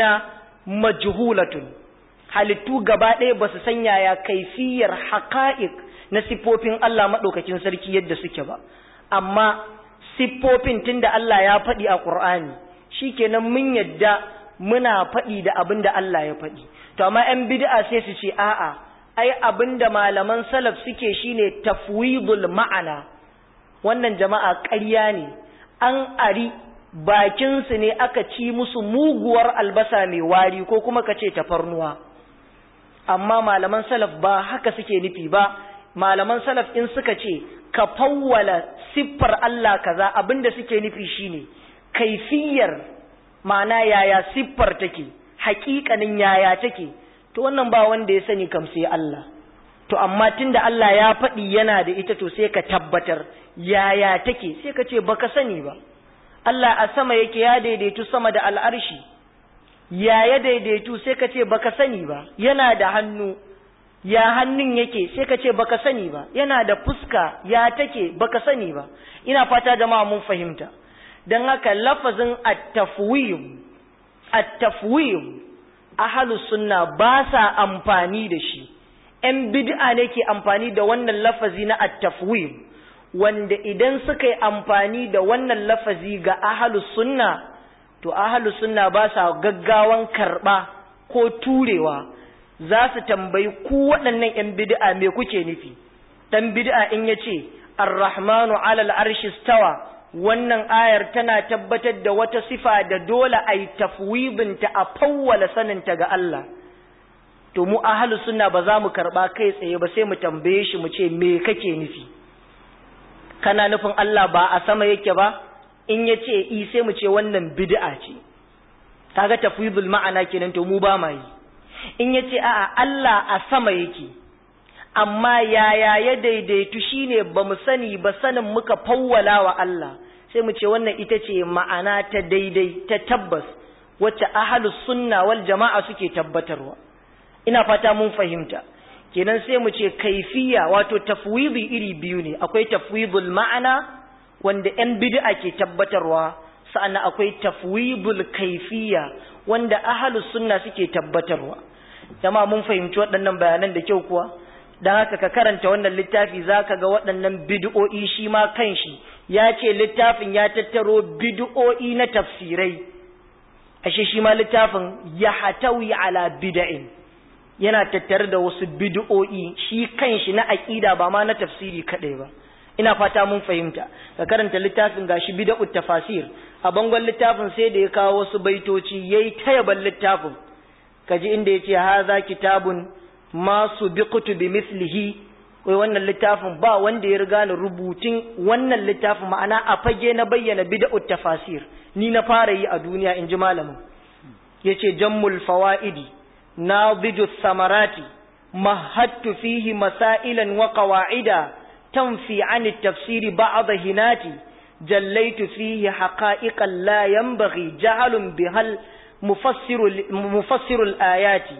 مجهولة halittu gaba ɗaya ba su sanya ya kaifiyar haƙa'iq na siffofin Allah maɗaukacin sarki yadda suke ba amma siffofin tunda Allah ya faɗi a ƙur'ani shikenan mun yadda muna faɗi da abin da Allah ya faɗi to amma 'yan bid'a sai su ce a'a ai abin da malaman salaf suke shine tafwidul ma'ana wannan jama'a ƙarya ne an ari bakinsu ne aka ci musu muguwar albasa mai wari ko kuma ka ce tafarnuwa amma malaman salaf ba haka suke nufi ba malaman salaf in suka ce ka fawwala siffar Allah kaza abinda suke nufi shine kaifiyar ma'ana yaya siffar take haƙiƙanin yaya take to wannan ba wanda ya sani kam sai Allah to amma tunda Allah ya faɗi yana da ita to sai ka tabbatar yaya take sai ka ce baka sani ba Allah a sama yake ya daidaitu sama da al'arshi, ya ya daidaitu sai ka ce baka sani ba, yana da hannu, ya hannun yake sai ka ce baka sani ba, yana da fuska ya take baka sani ba, ina fata jama'a mun fahimta. Don haka lafazin at-tafwim, at-tafwim, ahalus sunna ba sa amfani da shi, ‘yan bid'a ne ke amfani da wannan lafazi na at-tafwim. wanda idan suka yi amfani da wannan lafazi ga ahalus sunna to ahalus sunna ba sa gaggawan karɓa ko turewa za su tambayi ku waɗannan ‘yan bid'a me kuke nufi ɗan bid'a in ya ce arrahmanu alal arshi stawa wannan ayar tana tabbatar da wata sifa da dole a yi tafwibinta a fawwala saninta ga Allah to mu ahalus sunna ba za mu karɓa kai tsaye ba sai mu tambaye shi mu ce me kake nufi kana nufin Allah ba a sama yake ba in ya ce i sai mu ce wannan bid'a ce kaga tafwidul ma'ana kenan to mu ba ma yi in ya ce a'a Allah a sama yake amma yaya ya daidaitu shine ba mu sani ba sanin muka fawwala wa Allah sai mu ce wannan ita ce ma'ana ta daidai ta tabbas wacce ahlus sunna wal jama'a suke tabbatarwa ina fata mun fahimta kenan sai mu ce kaifiya wato tafwidi iri biyu ne akwai tafwidul ma'ana wanda yan bid'a ke tabbatarwa sa'annan akwai tafwidul kaifiya wanda ahlus sunna suke tabbatarwa jama'a mun fahimci waɗannan bayanan da kyau kuwa dan haka ka karanta wannan littafi zaka ga waɗannan bid'o'i shi ma kanshi ya ce littafin ya tattaro bid'o'i na tafsirai ashe shi ma littafin ya hatawi ala bid'in yana tattare da wasu bid'o'i shi kanshi na aqida ba ma na tafsiri kadai ba ina fata mun fahimta ka karanta littafin gashi bid'ut tafasir a bangon littafin sai da ya kawo wasu baitoci yayi tayaban littafin kaji inda yace haza kitabun ma subiqtu bimithlihi wai wannan littafin ba wanda ya riga ni rubutun wannan littafin ma'ana a fage na bayyana bid'ut tafasir ni na fara yi a duniya in ji malamin yace jammul fawaidi nadiju samarati mahattu fihi masailan wa qawa'ida tanfi an at-tafsiri ba'd hinati jallaitu fihi haqa'iqan la yanbaghi jahalun bihal mufassiru mufassiru al-ayati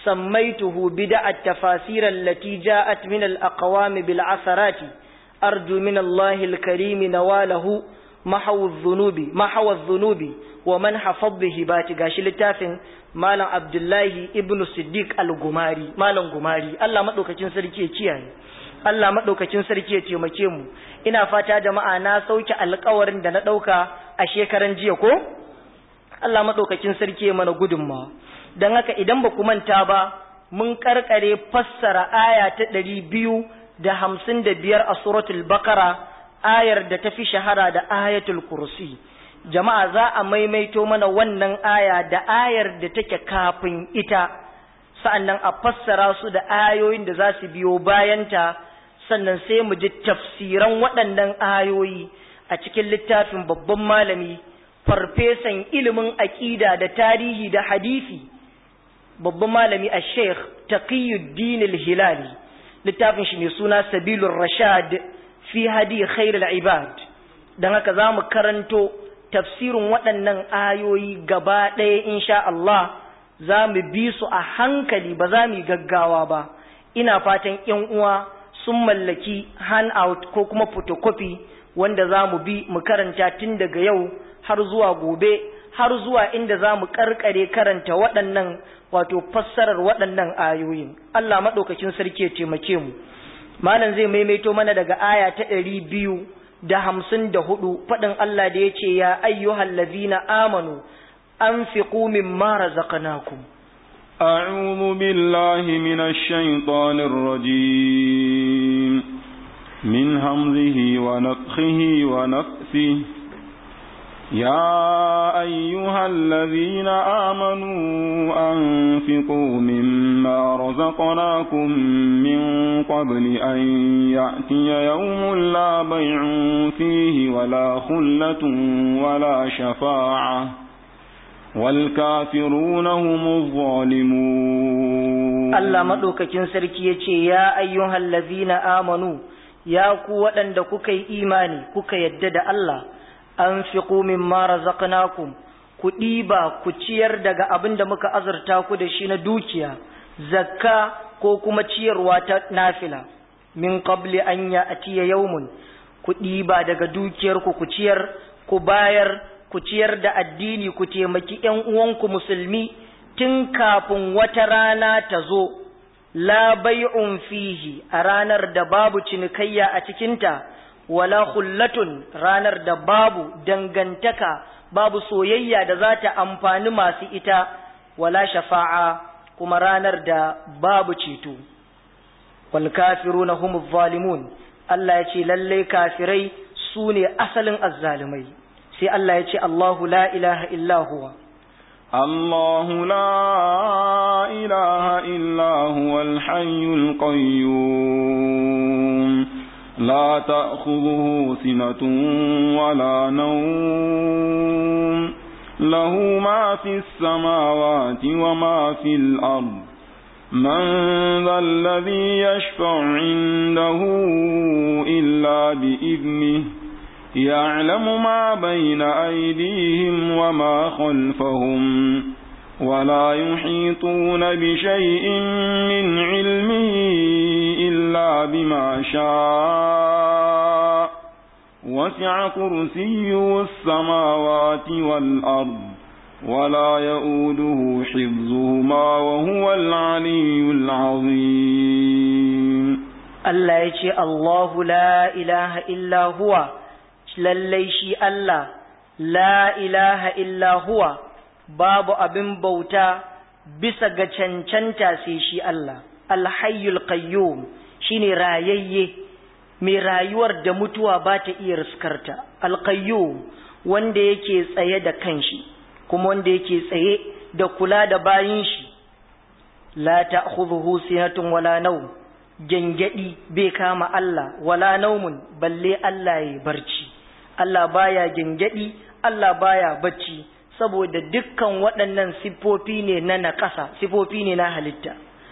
سميته بدع التفاسير التي جاءت من الأقوام بالعثرات أرجو من الله الكريم نواله محو الذنوب محو الذنوب ومن حفظ به بات غاشي لتافن مالا عبد الله ابن الصديق الغماري مالا غماري الله مدوكacin sarki ya kiyaye Allah madaukakin sarki ya taimake mu ina fata jama'a na sauke alƙawarin da na dauka a shekaran jiya ko Allah madaukakin sarki ya mana gudunmawa don haka idan ba ku manta ba mun karkare fassara aya ta ɗari biyu da hamsin da biyar a suratul bakara ayar da ta fi shahara da ayatul kursi jama'a za a maimaito mana wannan aya da ayar da take kafin ita sa'annan a fassara su da ayoyin da za su biyo bayanta sannan sai mu ji tafsiran waɗannan ayoyi a cikin littafin babban malami farfesan ilimin aƙida da tarihi da hadisi babban malami a sheikh taqiyuddin al-hilali littafin shi mai suna sabilur rashad fi hadi khairul ibad dan haka zamu karanto tafsirin waɗannan ayoyi gaba ɗaya insha Allah za mu bi su a hankali ba za mu gaggawa ba ina fatan ƴan uwa sun mallaki handout ko kuma photocopy wanda za mu bi mu karanta tun daga yau har zuwa gobe har zuwa inda za mu karkare karanta waɗannan wato fassarar waɗannan ayoyin Allah maɗaukakin sarki ya taimake mu malam zai maimaito mana daga aya ta ɗari biyu da hamsin da hudu faɗin Allah da ya ce ya ayyuhal lazina amanu anfiqu mimma razaqnakum أعوذ بالله من الشيطان الرجيم من همزه ونفخه ونفثه يا أيها الذين آمنوا أنفقوا مما رزقناكم من قبل أن يأتي يوم لا بيع فيه ولا خلة ولا شفاعة والكافرون هم الظالمون الله مدوكاكين سركي يتي يا أيها الذين آمنوا يا قوة عندك إيماني كوكا يدد الله an fiƙo min mara zaƙanakun ku ɗiba ku ciyar daga abin da muka azurta ku da shi na dukiya zakka ko kuma ciyarwa ta nafila min qabli an ya atiya yaumun ku ɗiba daga dukiyarku ku ciyar ku bayar ku ciyar da addini ku taimaki ƴan uwanku musulmi tun kafin wata rana ta zo la bai'un fihi a ranar da babu cinikayya a cikinta wala khullatun ranar da babu dangantaka babu soyayya da za ta amfani masu ita wala shafa'a kuma ranar da babu ceto wal kafiruna humuz zalimun Allah ya ce lallai kafirai su ne asalin azzalumai sai Allah ya ce Allahu la ilaha illa huwa الله لا إله إلا هو الحي القيوم لا تأخذه سنة ولا نوم له ما في السماوات وما في الأرض من ذا الذي يشفع عنده إلا بإذنه يعلم ما بين أيديهم وما خلفهم ولا يحيطون بشيء من علمه إلا بما شاء وسع كرسيه السماوات والأرض ولا يؤوده حفظهما وهو العلي العظيم Allah ya ce Allahu la ilaha illa huwa lallai shi Allah la ilaha illa huwa babu abin bauta bisa ga cancanta sai shi Allah alhayyul qayyum shine rayayye mai rayuwar da mutuwa ba ta iya riskarta alqayyum wanda yake tsaye da kanshi kuma wanda yake tsaye da kula da bayin shi la ta'khudhuhu sinatun wala nawm gengedi bai kama Allah wala naumun balle Allah ya barci Allah baya gengedi Allah baya bacci saboda dukkan waɗannan siffofi ne na naƙasa siffofi ne na halitta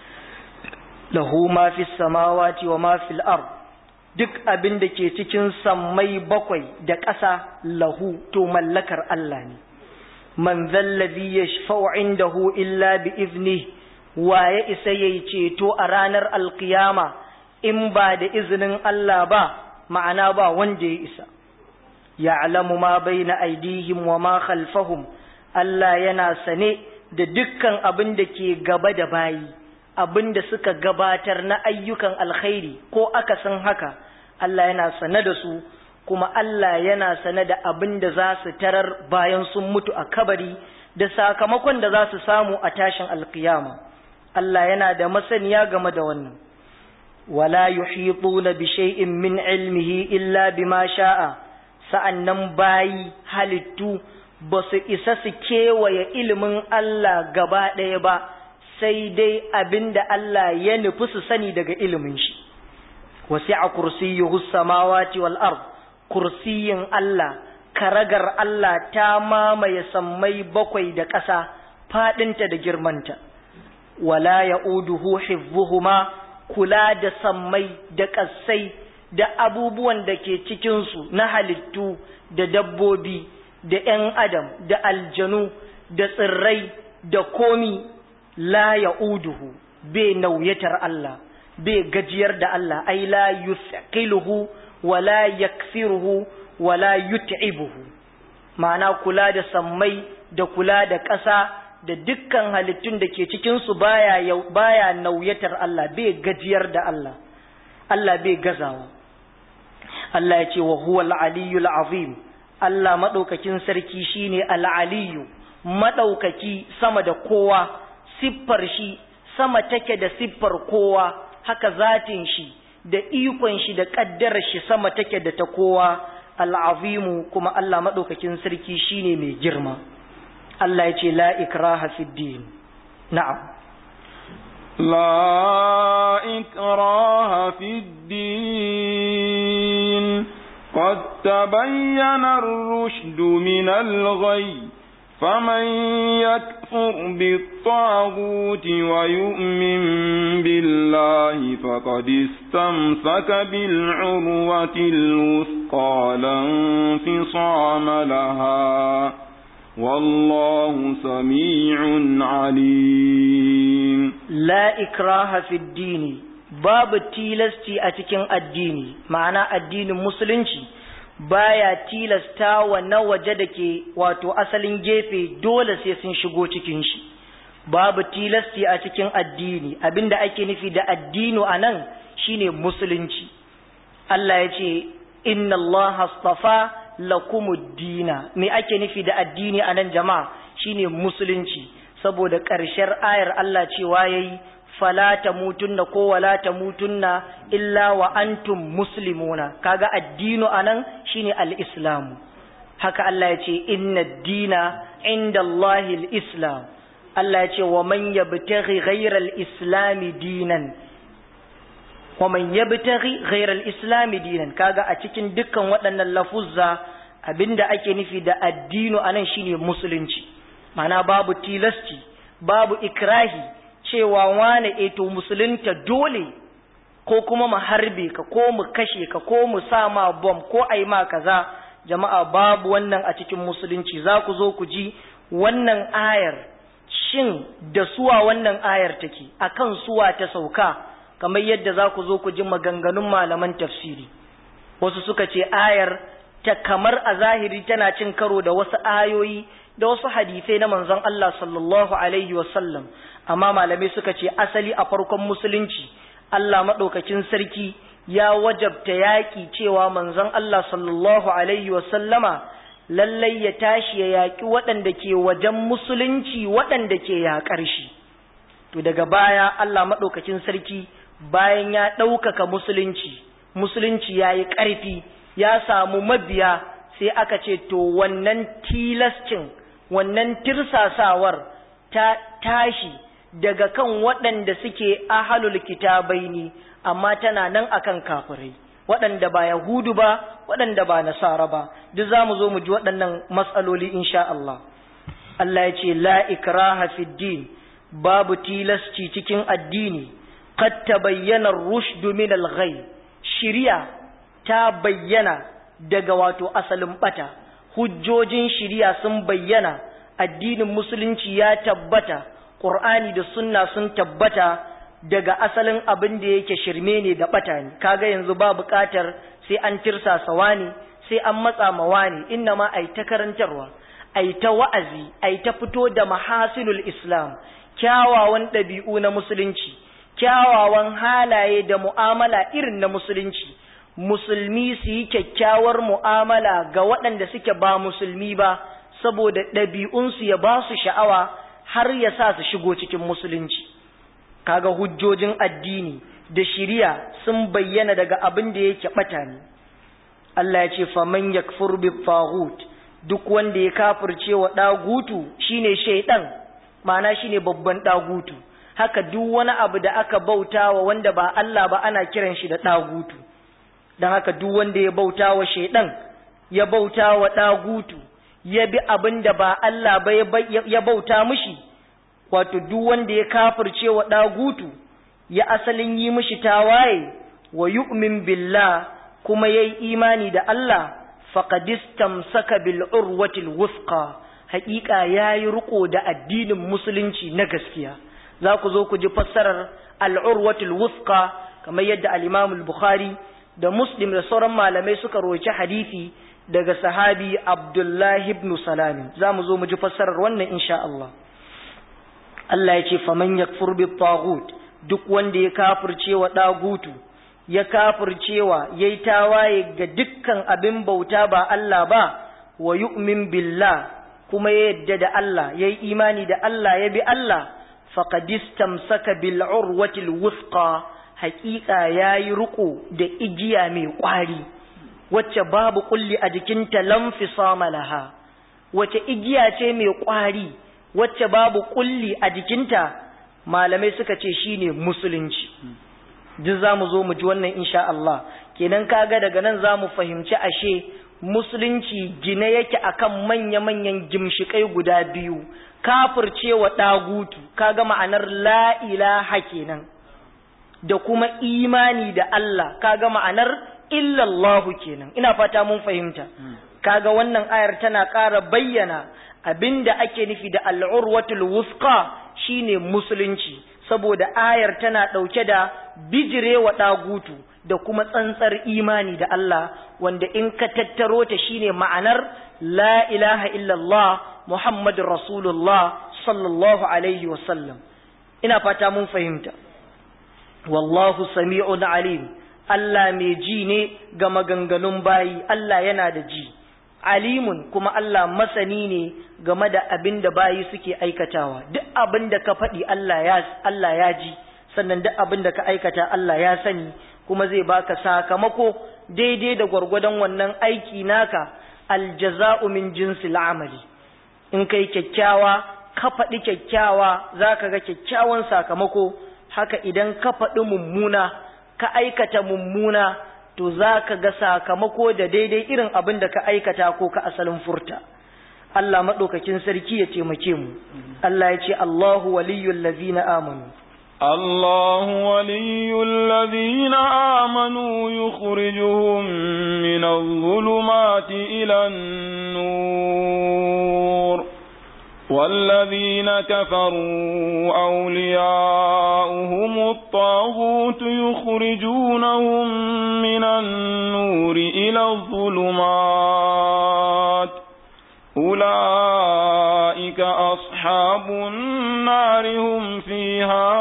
lahu ma fi samawati wa ma fil ard duk abin da ke cikin sammai bakwai da ƙasa lahu to mallakar Allah ne man zallazi yashfa'u indahu illa bi iznihi wa ya isa ya yi ceto a ranar alkiyama in ba da izinin Allah ba ma'ana ba wanda ya isa ya alamu ma bai na aidihim wa ma khalfahum Allah yana sane da dukkan abin da ke gaba da bayi abin da suka gabatar na ayyukan alkhairi ko aka san haka Allah yana sane da su kuma Allah yana sane da abin da za su tarar bayan sun mutu a kabari da sakamakon da za su samu a tashin alkiyama Allah yana da masaniya game da wannan wala yuhituna bi shay'in min ilmihi illa bima sha'a sa'annan bayi halittu ba su isa su kewaye ilimin Allah gaba ɗaya ba sai dai abinda Allah ya nufi su sani daga ilimin shi wasi'a kursiyyuhu samawati wal ard kursiyin Allah karagar Allah ta mamaye sammai bakwai da ƙasa faɗinta da girmanta wala ya'uduhu hifzuhuma kula da sammai da ƙasai da abubuwan da ke cikinsu na halittu da dabbobi da ‘yan adam da aljanu da tsirrai da komi la ya'uduhu bai nauyatar Allah bai gajiyar da Allah ai la yusqiluhu wala yaksiruhu wala yut'ibuhu ma'ana kula da sammai da kula da ƙasa da dukkan halittun da ke cikinsu baya baya nauyatar Allah bai gajiyar da Allah Allah bai gazawa Allah ya ce wa huwa al-aliyyul azim Allah madaukakin sarki shine al-aliyyu madaukaki sama da kowa siffar shi sama take da siffar kowa haka zatin shi da ikon shi da kaddarar shi sama take da ta kowa al-azimu kuma Allah madaukakin sarki shine mai girma Allah ya ce la ikraha fi din na'am لا إكراه في الدين قد تبين الرشد من الغي فمن يكفر بالطاغوت ويؤمن بالله فقد استمسك بالعروة الوثقى لا انفصام لها والله سميع عليم لا إكراه في الدين باب تيلستي أتكين الدين معنى الدين مسلنشي baya tilasta wa na waje da ke wato asalin gefe dole sai sun shigo cikin shi babu tilasti a cikin addini abinda ake nufi da addinu a nan shine musulunci Allah ya ce inna Allah astafa lakumuddina me ake nufi da addini a nan jama'a shine musulunci saboda ƙarshen ayar Allah cewa yayi fala tamutunna ko wala tamutunna illa wa antum muslimuna kaga addinu anan shine al-islamu haka Allah ya ce inna ad-dina inda Allah al-islam Allah ya ce wa man yabtaghi ghayra al-islam dinan wa man yabtaghi ghayra al-islam dinan kaga a cikin dukkan waɗannan lafuzza abinda ake nufi da addinu anan shine musulunci mana babu tilasti babu ikrahi cewa wane eto musulunta dole ko kuma mu harbe ka ko mu kashe ka ko mu sa ma bom ko ai ma kaza jama'a babu wannan a cikin musulunci za ku zo ku ji wannan ayar shin da suwa wannan ayar take akan suwa ta sauka kamar yadda za ku zo ku ji maganganun malaman tafsiri wasu suka ce ayar ta kamar a zahiri tana cin karo da wasu ayoyi da wasu hadisai na manzon Allah sallallahu alaihi wasallam amma malamai suka ce asali a farkon musulunci Allah maɗaukakin sarki ya wajabta yaƙi cewa manzon Allah sallallahu alaihi wasallama lallai ya tashi ya yaƙi waɗanda ke wajen musulunci waɗanda ke yaƙar shi to daga baya Allah maɗaukakin sarki bayan ya ɗaukaka musulunci musulunci ya yi ƙarfi ya samu mabiya sai aka ce to wannan tilascin wannan tirsasawar ta tashi daga kan waɗanda suke ahalul kitabai ne amma tana nan akan kafirai waɗanda ba yahudu ba waɗanda ba nasara ba duk za mu zo mu ji waɗannan matsaloli insha Allah Allah ya ce la ikraha fid din babu tilasci cikin addini qad tabayyana ar-rushd min al-ghay shiriya ta bayyana daga wato asalin bata hujjojin shiriya sun bayyana addinin musulunci ya tabbata qur'ani da sunna sun tabbata daga asalin abin da yake shirme ne da bata ne kaga yanzu ba buƙatar sai an tirsasa wani sai an matsa ma wani inna ma ai ta karantarwa ai ta wa'azi ai ta fito da mahasilul islam kyawawan ɗabi'u na musulunci kyawawan halaye da mu'amala irin na musulunci musulmi su yi kyakkyawar mu'amala ga waɗanda suke ba musulmi ba saboda ɗabi'unsu ya ba su sha'awa har ya sa su shigo cikin musulunci kaga hujjojin addini da shiriya sun bayyana daga abin da yake ɓata ne Allah ya ce faman yakfur bi taghut duk wanda ya kafirce wa ɗagutu shine shaiɗan ma'ana shine babban ɗagutu haka duk wani abu da aka bauta wa wanda ba Allah ba ana kiran shi da ɗagutu don haka duk wanda ya bauta wa shaiɗan ya bauta wa ɗagutu ya bi abin da ba Allah ba ya bauta mishi wato duk wanda ya kafirce wa ɗagutu ya asalin yi mishi tawaye wa yu'min billah kuma yayi imani da Allah faqad istamsaka bil urwatil wusqa haƙiƙa yayi riko da addinin musulunci na gaskiya za ku zo ku ji fassarar al-urwatul wusqa kamar yadda al-Imam al-Bukhari da Muslim da sauran malamai suka roci hadisi daga sahabi Abdullahi ibn Salam za mu zo mu ji fassarar wannan insha Allah Allah ya ce faman yakfur bi taghut duk wanda ya kafirce wa dagutu ya kafircewa yayi tawaye ga dukkan abin bauta ba Allah ba wa yu'min billah kuma ya yadda da Allah yayi imani da Allah ya bi Allah faqad istamsaka bil urwatil wuthqa haqiqa yayi ruko da igiya mai kwari wacce babu kulli a jikinta lamfisama laha wacce igiya ce mai kwari wacce babu kulli a jikinta malamai suka ce shine musulunci duk zamu zo mu ji wannan insha Allah kenan kaga daga nan zamu fahimci ashe musulunci gine yake akan manya-manyan gimshikai guda biyu kafircewa dagutu kaga ma'anar la ilaha kenan da kuma imani da Allah kaga ma'anar illallahu kenan ina fata mun fahimta kaga wannan ayar tana ƙara bayyana abinda ake nufi da al'urwatul wusqa shine musulunci saboda ayar tana ɗauke da bijirewa ɗagutu da kuma tsantsar imani da Allah wanda in ka tattaro ta shine ma'anar la ilaha illallah muhammadur rasulullah sallallahu alaihi wasallam ina fata mun fahimta wallahu sami'un alim Allah mai ji ne ga maganganun bayi Allah yana da ji alimun kuma Allah masani ne game da abin da bayi suke aikatawa duk abin da ka faɗi Allah ya Allah ya ji sannan duk abin da ka aikata Allah ya sani kuma zai baka sakamako daidai da gwargwadon wannan aiki naka aljaza'u min jinsil amali in kai kyakkyawa ka faɗi kyakkyawa zaka ga kyakkyawan sakamako haka idan ka faɗi mummuna ka aikata mummuna to za ka ga sakamako da daidai irin abin da ka aikata ko ka asalin furta Allah maɗaukakin sarki ya taimake mu Allah ya ce Allahu waliyyul lazina amanu الله ولي الذين آمنوا يخرجهم من الظلمات إلى النور والذين كفروا أولياؤهم الطاغوت يخرجونهم من النور إلى الظلمات أولئك أصحاب النار هم فيها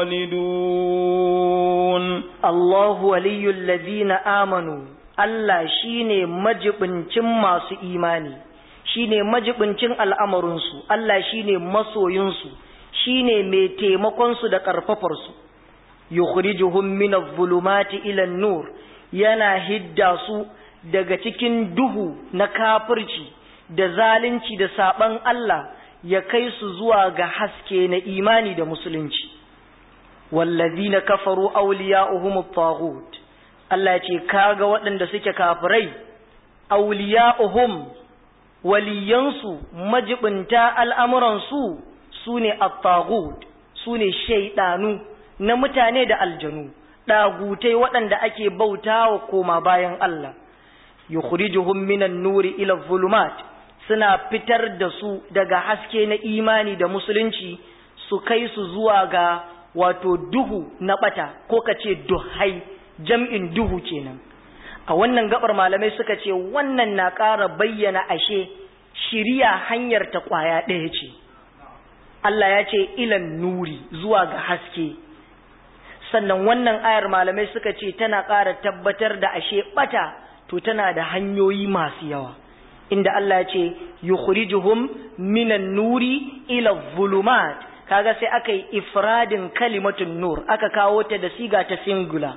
خالدون الله ولي الذين آمنوا Allah shine majibincin masu imani shine majibincin al'amarinsu Allah shine masoyinsu shine mai taimakonsu da ƙarfafarsu yukhrijuhum min adh-dhulumati ila an-nur yana hidda su daga cikin duhu na kafirci da zalunci da saban Allah ya kai su zuwa ga haske na imani da musulunci wallazina kafaru awliya'uhum at-taghut Allah ce kaga waɗanda suke kafirai awliya'uhum waliyansu majibinta al'amuransu sune at-taghut sune shaydanu na mutane da aljanu ɗagutai waɗanda ake bautawa koma bayan Allah yukhrijuhum minan nuri ila dhulumat suna fitar da su daga haske na imani da musulunci su kai su zuwa ga wato duhu na bata ko kace duhai jam'in duhu kenan a wannan gabar malamai suka ce wannan na ƙara bayyana ashe shiriya hanyar ta ƙwaya ɗaya ce Allah ya ce ilan nuri zuwa ga haske sannan wannan ayar malamai suka ce tana ƙara tabbatar da ashe bata to tana da hanyoyi masu yawa inda Allah ya ce yukhrijuhum minan nuri ila dhulumat kaga sai aka yi ifradin kalimatun nur aka kawo ta da siga ta singular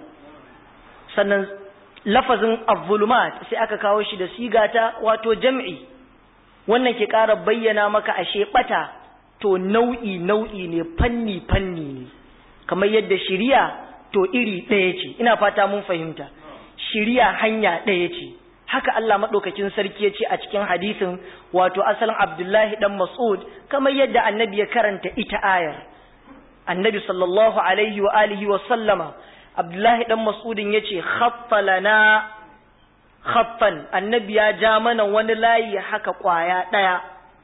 sannan lafazin az-zulumat sai aka kawo shi da siga ta wato jam'i wannan ke ƙara bayyana maka ashe bata to nau'i nau'i ne fanni fanni ne kamar yadda shiriya to iri ɗaya ce ina fata mun fahimta shiriya hanya ɗaya ce haka Allah maɗaukakin sarki ya ce a cikin hadisin wato asalin Abdullahi ɗan Mas'ud kamar yadda annabi ya karanta ita ayar annabi sallallahu alaihi wa alihi wa sallama Abdullahi ɗan Mas'udin ya ce lana khaffan annabi ya ja mana wani layi haka ƙwaya ɗaya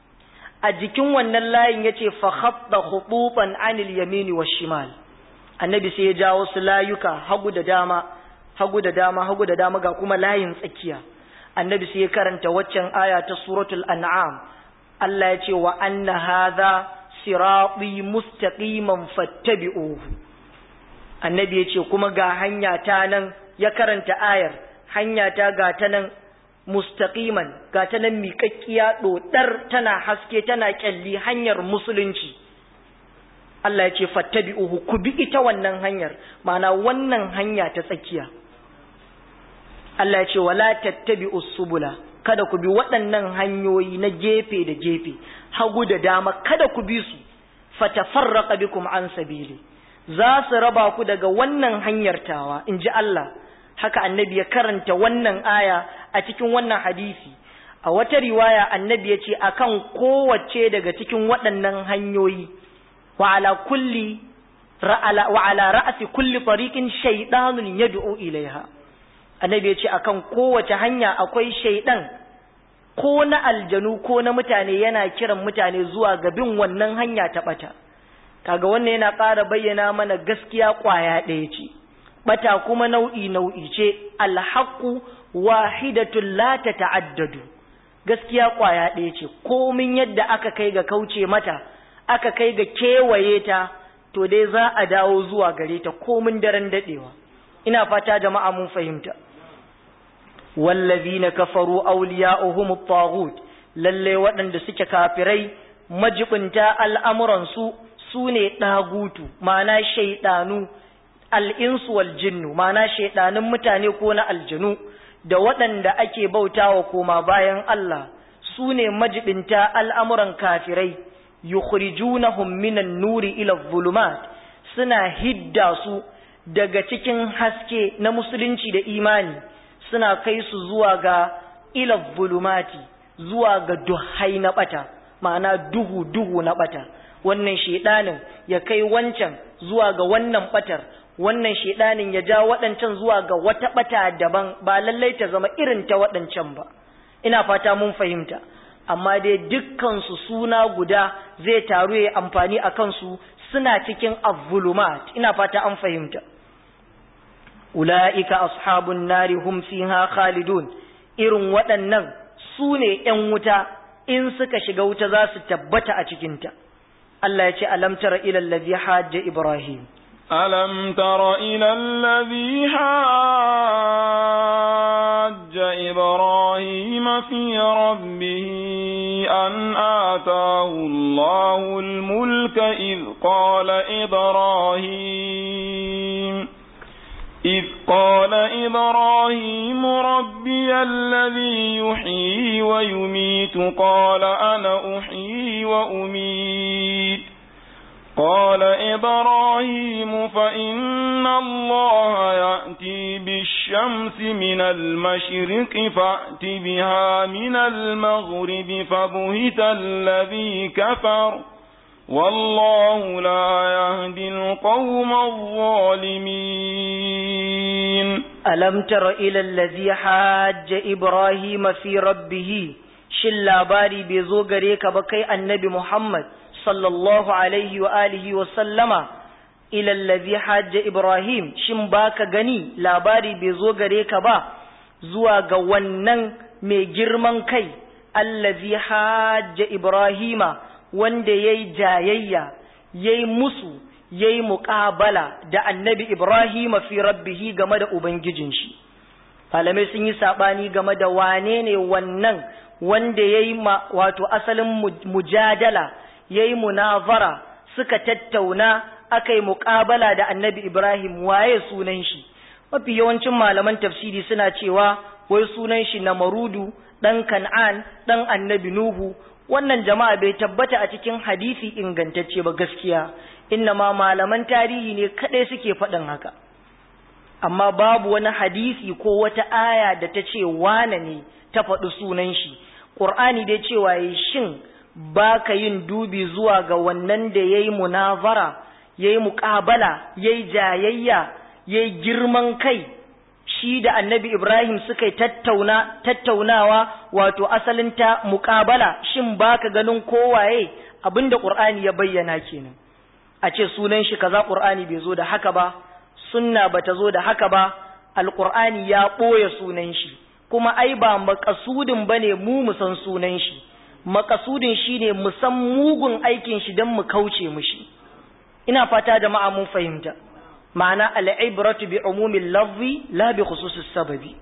a jikin wannan layin ya ce fa khatta khutufan anil yamini wa shimal annabi sai ya ja wasu layuka hagu da dama hagu da dama hagu da dama ga kuma layin tsakiya annabi sai ya karanta waccan aya ta suratul an'am Allah ya ce wa anna hadha sirati mustaqiman fattabi'uhu annabi ya ce kuma ga hanya ta nan ya karanta ayar hanya ta ga ta nan mustaqiman ga ta nan miƙaƙƙiya ɗoɗar tana haske tana ƙyalli hanyar musulunci Allah ya ce fattabi'uhu ku bi ita wannan hanyar ma'ana wannan hanya ta tsakiya Allah ya ce wala tattabi'us subula kada ku bi waɗannan hanyoyi na gefe da gefe hagu da dama kada ku bi su fatafarraqa bikum an sabili za su raba ku daga wannan hanyar tawa inji Allah haka annabi ya karanta wannan aya a cikin wannan hadisi a wata riwaya annabi ya ce akan kowace daga cikin waɗannan hanyoyi wa ala kulli wa ala ra'si kulli tariqin shaytanun yad'u ilaiha annabi ya ce akan kowace hanya akwai shaidan ko na aljanu ko na mutane yana kiran mutane zuwa ga bin wannan hanya ta bata kaga wannan yana ƙara bayyana mana gaskiya ƙwaya ɗaya ce bata kuma nau'i nau'i ce alhaqu wahidatul la tata'addadu gaskiya ƙwaya ɗaya ce komin yadda aka kai ga kauce mata aka kai ga kewaye ta to dai za a dawo zuwa gare ta komin daren dadewa ina fata jama'a mun fahimta wallazina kafaru awliya'uhum at-taghut lalle waɗanda suke kafirai majibinta al'amuran su sune dagutu ma'ana shaydanu al-insu wal jinnu ma'ana shaydanun mutane ko na aljanu da waɗanda ake bautawa koma bayan Allah sune majibinta al'amuran kafirai yukhrijunahum minan nuri ila dhulumat suna hidda su daga cikin haske na musulunci da imani suna kai su zuwa ga ila dhulumati zuwa ga duhai na bata ma'ana duhu duhu na bata wannan shedanin ya kai wancan zuwa ga wannan batar wannan shedanin ya ja waɗancan zuwa ga wata bata daban ba lallai ta zama irin ta waɗancan ba ina fata mun fahimta amma dai dukkansu suna guda zai taru ya amfani a kansu suna cikin avulumat ina fata an fahimta ula'ika ashabun nari hum fiha khalidun irin waɗannan su ne ‘yan wuta in suka shiga wuta za su tabbata a cikinta Allah ya ce alam tara ilal ladhi hajja ibrahim ألم تر إلى الذي حاج إبراهيم في ربه أن آتاه الله الملك إذ قال إبراهيم إذ قال إبراهيم ربي الذي يحيي ويميت قال أنا أحيي وأميت قال إبراهيم فإن الله يأتي بالشمس من المشرق فأت بها من المغرب فبهت الذي كفر والله لا يهدي القوم الظالمين ألم تر إلى الذي حاج إبراهيم في ربه شل باري بيزو غريك بكي النبي محمد صلى الله عليه وآله وسلم إلى الذي حاج إبراهيم شن باك غني labari bai zo gare ka ba zuwa ga wannan mai girman kai allazi hajja ibrahima wanda yayi jayayya yayi musu yayi muqabala da annabi ibrahima fi rabbihi game da ubangijin shi malamai sun yi sabani game da wane ne wannan wanda yayi wato asalin mujadala ya yi munazara suka tattauna aka yi muƙabala da annabi Ibrahim waye sunan shi mafi yawancin malaman tafsiri suna cewa wai sunan shi na marudu ɗan kan'an ɗan annabi nuhu wannan jama'a bai tabbata a cikin hadisi ingantacce ba gaskiya inna ma malaman tarihi ne kaɗai suke faɗin haka amma babu wani hadisi ko wata aya da ta ce wane ne ta faɗi sunan shi ƙur'ani dai cewa yi shin ba ka yin dubi zuwa ga wannan da ya yi munazara ya yi muƙabala ya yi jayayya ya yi girman kai shi da annabi ibrahim suka yi tattauna tattaunawa wato asalin ta muƙabala shin ba ka ganin kowaye abinda ƙur'ani ya bayyana kenan a ce sunan shi kaza ƙur'ani bai zo da haka ba sunna ba ta zo da haka ba alƙur'ani ya ɓoye sunan shi kuma ai ba makasudin ba ne mu mu san sunan shi makasudin shi ne mu san mugun aikin shi don mu kauce mushi ina fata jama'a mun fahimta ma'ana al'ibratu bi umumin lafzi la bi khususis sababi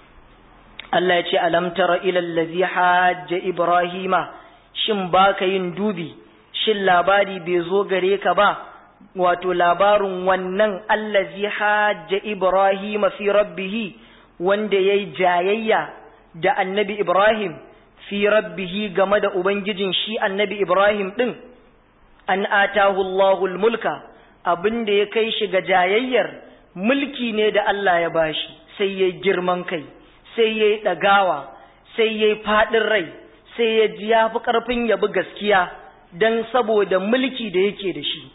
Allah ya ce alam tara ila allazi hajja ibrahima shin baka yin dubi shin labari bai zo gare ka ba wato labarin wannan allazi hajja ibrahima fi rabbih wanda yayi jayayya da annabi ibrahim fi rabbihi game da ubangijin shi annabi ibrahim din an atahu allahul mulka abinda ya kai shi ga jayayyar mulki ne da Allah ya bashi sai yayi girman kai sai yayi dagawa sai yayi fadin rai sai ya ji ya fi karfin ya bi gaskiya dan saboda mulki da yake da shi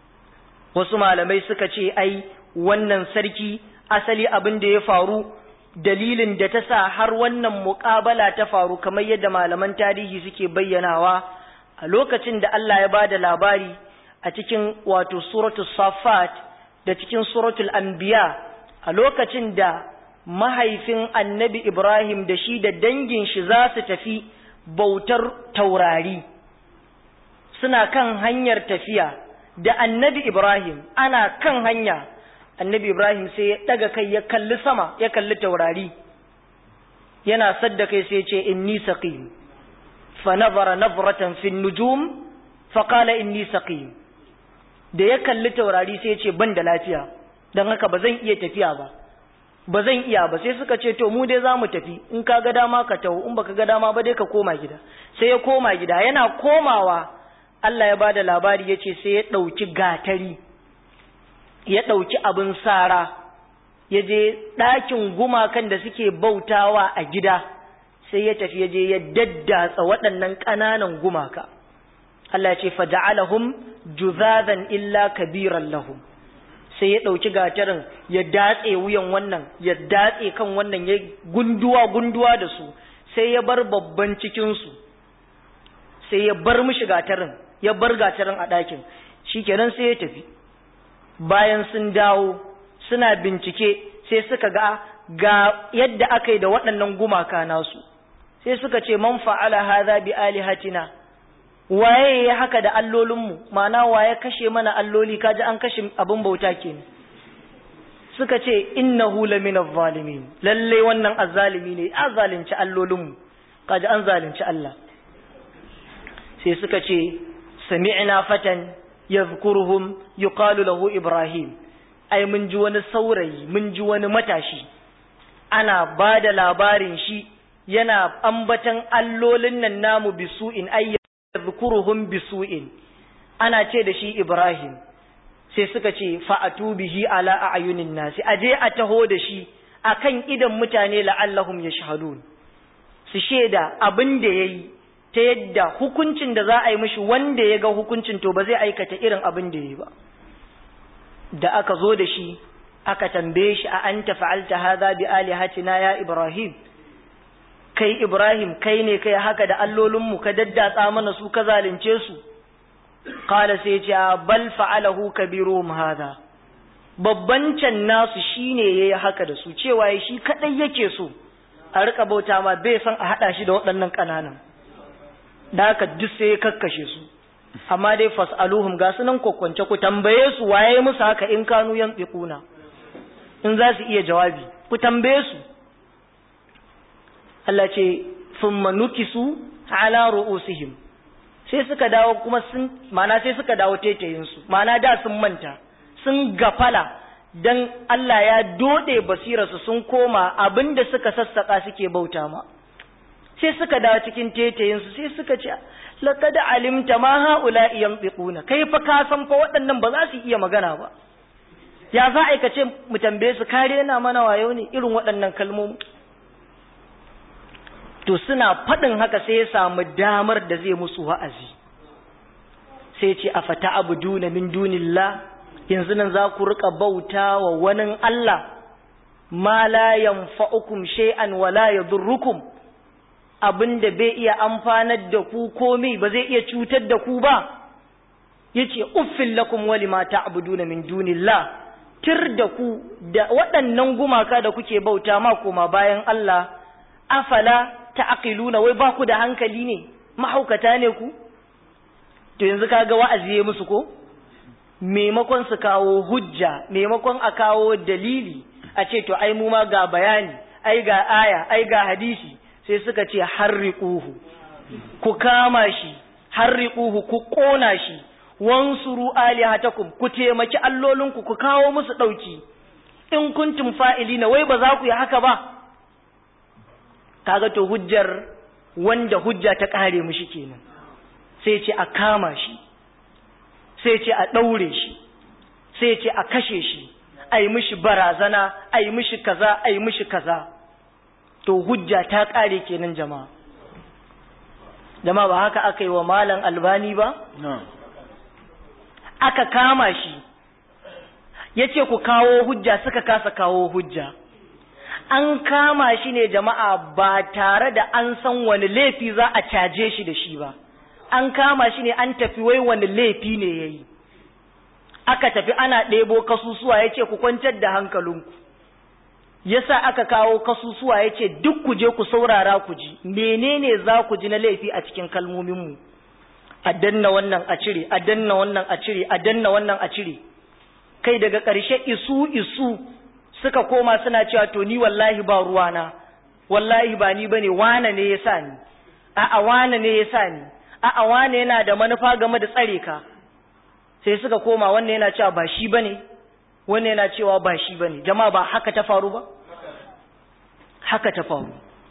wasu malamai suka ce ai wannan sarki asali abin da ya faru dalilin da ta sa har wannan muƙabala ta faru kamar yadda malaman tarihi suke bayyanawa a lokacin da Allah ya bada labari a cikin wato suratul safat da cikin suratul anbiya a lokacin da mahaifin annabi Ibrahim da shi da dangin shi za su tafi bautar taurari suna kan hanyar tafiya da annabi Ibrahim ana kan hanya annabi Ibrahim sai ya daga kai ya kalli sama ya kalli taurari yana sadda kai sai ya ce inni saqim fa nazara nazratan fi nujum fa qala inni saqim da ya kalli taurari sai ya ce ban da lafiya dan haka ba zan iya tafiya ba ba zan iya ba sai suka ce to mu dai zamu tafi in ka ga dama ka taho in baka ga dama ba dai ka koma gida sai ya koma gida yana komawa Allah ya bada labari yace sai ya dauki gatari ya ɗauki abin sara ya je ɗakin gumakan da suke bautawa a gida sai ya tafi ya je ya daddatsa waɗannan ƙananan gumaka Allah ya ce faja'alahum juzadan illa kabiran lahum sai ya ɗauki gatarin ya datse wuyan wannan ya datse kan wannan ya gunduwa gunduwa da su sai ya bar babban cikinsu sai ya bar mishi gatarin ya bar gatarin a ɗakin shikenan sai ya tafi bayan sun dawo suna bincike sai suka ga ga yadda aka yi da waɗannan gumaka nasu sai suka ce man fa'ala hadha bi alihatina waye ya haka da allolinmu ma'ana waye kashe mana alloli kaji an kashe abin bauta kenan suka ce innahu lamina zalimin lalle wannan azzalimi ne a zalunci allolinmu kaji an zalunci Allah sai suka ce sami'na fatan yadhkuruhum yuqalu lahu ibrahim ai mun ji wani saurayi mun ji wani matashi ana ba da labarin shi yana ambatan allolin nan namu bisu'in ay yadhkuruhum bisu'in ana ce da shi ibrahim sai suka ce fa'atu bihi ala a'yunin nasi aje a taho da shi akan idan mutane la'allahum yashhadun su sheda abin da yayi ta yadda hukuncin da za a yi mishi wanda ya ga hukuncin to ba zai aikata irin abin da yayi ba da aka zo da shi aka tambaye shi a anta fa'alta hadha bi alihatina ya ibrahim kai ibrahim kai ne kai haka da allolinmu ka daddatsa mana su ka zalunce su Kala sai ce bal fa'alahu kabiruhum hadha babban can nasu shine yayi haka da su cewa shi kadai yake so a rika bauta ma bai san a hada shi da waɗannan kananan da haka duk sai ya kakkashe su amma dai fas'aluhum ga sunan kokkonce ku tambaye su waye musu haka in kanu yantiquna in za su iya jawabi ku tambaye su Allah ce thumma nukisu ala ru'usihim sai suka dawo kuma sun mana sai suka dawo taitayinsu mana da sun manta sun gafala dan Allah ya dode basirarsu sun koma abinda suka sassaka suke bauta ma sai suka dawo cikin taitayinsu sai suka ce laqad alimta ma haula yanfiquna kai fa ka san fa waɗannan ba za su iya magana ba ya za a ce mu tambaye su kare na mana wayo ne irin waɗannan kalmomi to suna faɗin haka sai ya samu damar da zai musu wa'azi sai ce a fata abu duna min dunillah yanzu nan za ku riƙa bauta wa wani Allah ma la yanfa'ukum shay'an wa la yadurrukum abinda bai iya amfanar da ku komai ba zai iya cutar da ku ba yace uffil lakum wa lima ta'buduna min dunillah tir da ku da waɗannan gumaka da kuke bauta ma koma bayan Allah afala ta'qiluna wai ba ku da hankali ne mahaukata ne ku to yanzu kaga wa'azi ya musu ko maimakon su kawo hujja maimakon a kawo dalili a ce to ai mu ma ga bayani ai ga aya ai ga hadisi sai suka ce harriquhu ku kama shi harriquhu ku kona shi wansuru alihatakum ku taimaki allolinku ku kawo musu dauki in kuntum fa'ilina wai ba za ku yi haka ba kaga to hujjar wanda hujja ta kare mushi kenan sai ce a kama shi sai ce a daure shi sai ce a kashe shi a yi mishi barazana a yi mishi kaza a yi mishi kaza to hujja ta kare kenan jama'a jama'a ba haka aka yi wa malam albani ba aka kama shi ya ce ku kawo hujja suka kasa kawo hujja an kama shi ne jama'a ba tare da an san wani laifi za a caje shi da shi ba an kama shi ne an tafi wai wani laifi ne ya yi aka tafi ana ɗebo kasusuwa ya ce ku kwantar da hankalinku yasa aka kawo kasusuwa ya ce duk ku je ku saurara ku ji menene za ku ji na laifi a cikin kalmominmu a danna wannan a cire a danna wannan a cire a danna wannan a cire kai daga ƙarshe isu isu suka koma suna cewa to ni wallahi ba ruwana wallahi ba ni bane wane ne ya sa ni a'a wane ne ya sa ni a'a wane yana da manufa game da tsare ka sai suka koma wannan yana cewa ba shi bane wannan yana cewa ba shi bane jama'a ba haka ta faru ba haka ta faru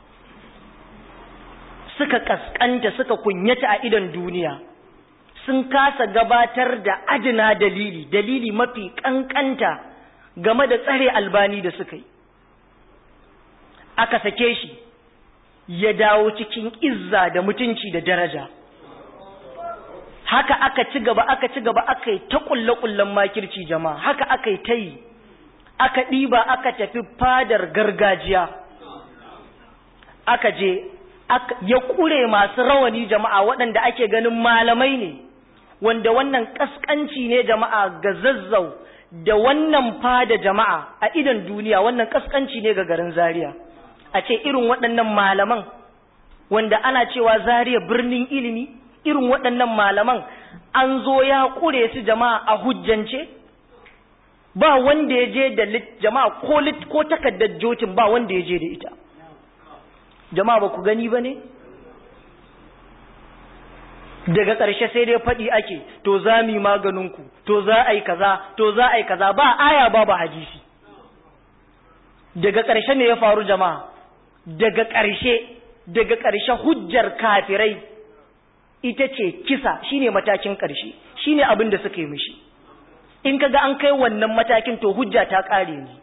suka kaskanta suka kunyata a idan duniya sun kasa gabatar da adina dalili dalili mafi kankanta game da tsare albani da suka yi aka sake shi ya dawo cikin izza da mutunci da daraja haka aka ci gaba aka ci gaba aka yi ta kulle-kullen makirci jama'a haka aka yi ta yi aka ɗiba aka tafi fadar gargajiya aka je ya ƙure masu rawani jama'a waɗanda ake ganin malamai ne wanda wannan ƙasƙanci ne jama'a ga zazzau da wannan fada jama'a a idan duniya wannan ƙasƙanci ne ga garin zaria a ce irin waɗannan malaman wanda ana cewa zaria birnin ilimi irin waɗannan malaman an zo ya ƙure su jama'a a hujjance ba wanda ya je da jama'a ko lit ko takaddar jotin ba wanda ya je da ita jama'a ba ku gani ba ne daga ƙarshe sai dai faɗi ake to za mu yi maganinku to za a yi kaza to za a yi kaza ba aya ba ba hadisi daga ƙarshe me ya faru jama'a daga ƙarshe daga ƙarshe hujjar kafirai ita ce kisa shine matakin ƙarshe shine abin da suka yi mishi in kaga an kai wannan matakin to hujja ta ƙare ne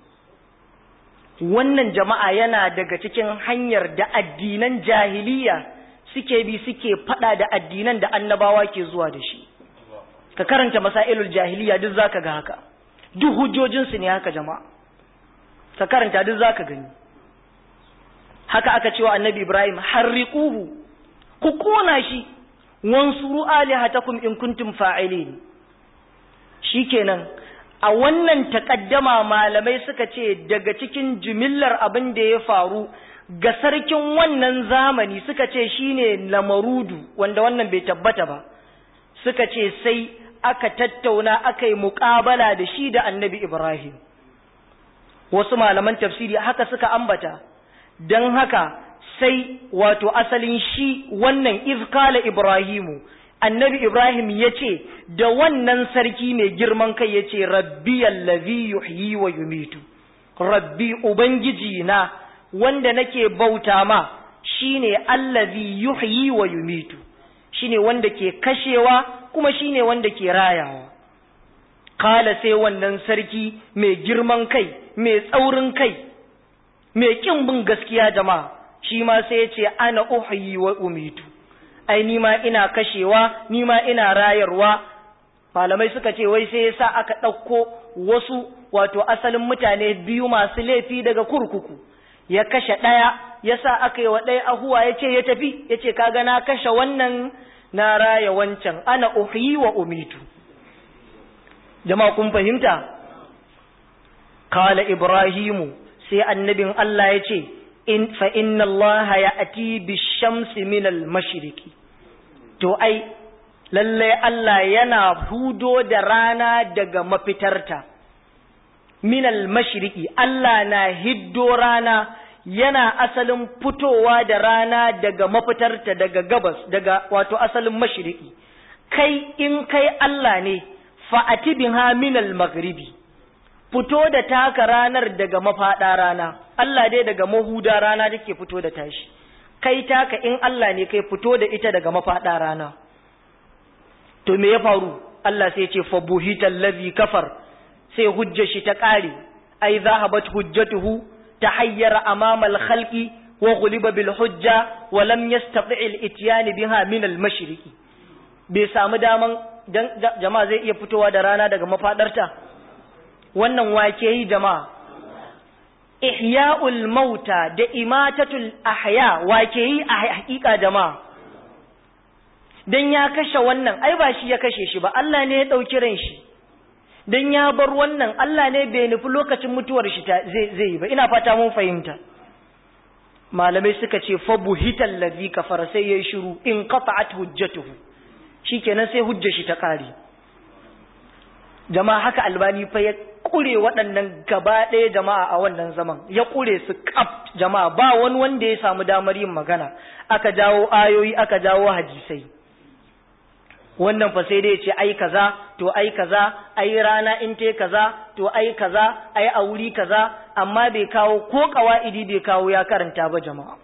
wannan jama'a yana daga cikin hanyar da addinan jahiliya suke bi suke fada da addinan da annabawa ke zuwa da shi ka karanta masailul jahiliya duk zaka ga haka duk hujjojinsu ne haka jama'a ka karanta duk zaka gani haka aka cewa annabi ibrahim harriquhu ku kona shi wansuru alihatakum in kuntum fa'ilin shikenan a wannan takaddama malamai suka ce daga cikin jimillar abin da ya faru ga sarkin wannan zamani suka ce shine lamarudu wanda wannan bai tabbata ba suka ce sai aka tattauna aka yi muƙabala da shi da annabi ibrahim wasu malaman tafsiri haka suka ambata don haka sai wato asalin shi wannan izkala ibrahimu annabi ibrahim ya ce da wannan sarki mai girman kai ya ce rabbi allazi yuhyi wa yumitu rabbi ubangiji na wanda nake bauta ma shine allazi yuhyi wa yumitu shine wanda ke kashewa kuma shine wanda ke rayawa kala sai wannan sarki mai girman kai mai tsaurin kai mai kin bin gaskiya jama'a shi ma sai ya ce ana uhyi wa umitu ai ni ma ina kashewa ni ma ina rayarwa malamai suka ce wai sai yasa aka ɗauko wasu wato asalin mutane biyu masu laifi daga kurkuku ya kashe ɗaya ya sa aka yi wa ɗaya ahuwa ya ce ya tafi ya ce kaga na kashe wannan na raya wancan ana uhyi wa umitu jama'a kun fahimta kala ibrahimu sai annabin Allah ya ce in fa inna Allah ya ati bi shamsi min al mashriqi to ai lalle Allah yana hudo da rana daga mafitarta min al mashriqi Allah na hiddo rana yana asalin fitowa da rana daga mafitarta daga gabas daga wato asalin mashriqi kai in kai Allah ne fa ati biha min al maghribi fito da taka ranar daga mafaɗa rana Allah dai daga mahuda rana take fito da tashi kai taka in Allah ne kai fito da ita daga mafaɗa rana to me ya faru Allah sai ce fa buhital ladhi kafar sai hujjar shi ta ƙare ai zahabat hujjatuhu tahayyara amama al-khalqi wa ghuliba bil hujja wa lam yastati' al-ityan biha min al-mashriqi bai samu daman jama'a zai iya fitowa da rana daga mafadarta wannan wake yi jama'a ihya'ul mauta da imatatul ahya wake yi a hakika jama'a dan ya kashe wannan ai ba shi ya kashe shi ba Allah ne ya dauki ran shi dan ya bar wannan Allah ne bai nufi lokacin mutuwar shi zai zai yi ba ina fata mun fahimta malamai suka ce fa buhital ladhi kafara sai yayi shiru in qata'at hujjatuhu shikenan sai hujjar shi ta kare jama'a haka albani fa ya kure waɗannan gaba ɗaya jama'a a wannan zaman ya kure su kaf jama'a ba wani wanda ya samu damar yin magana aka jawo ayoyi aka jawo hadisai wannan fa sai dai ya ce ai kaza to ai kaza ai rana in te kaza to ai kaza ai a wuri kaza amma bai kawo ko kawaidi bai kawo ya karanta ba jama'a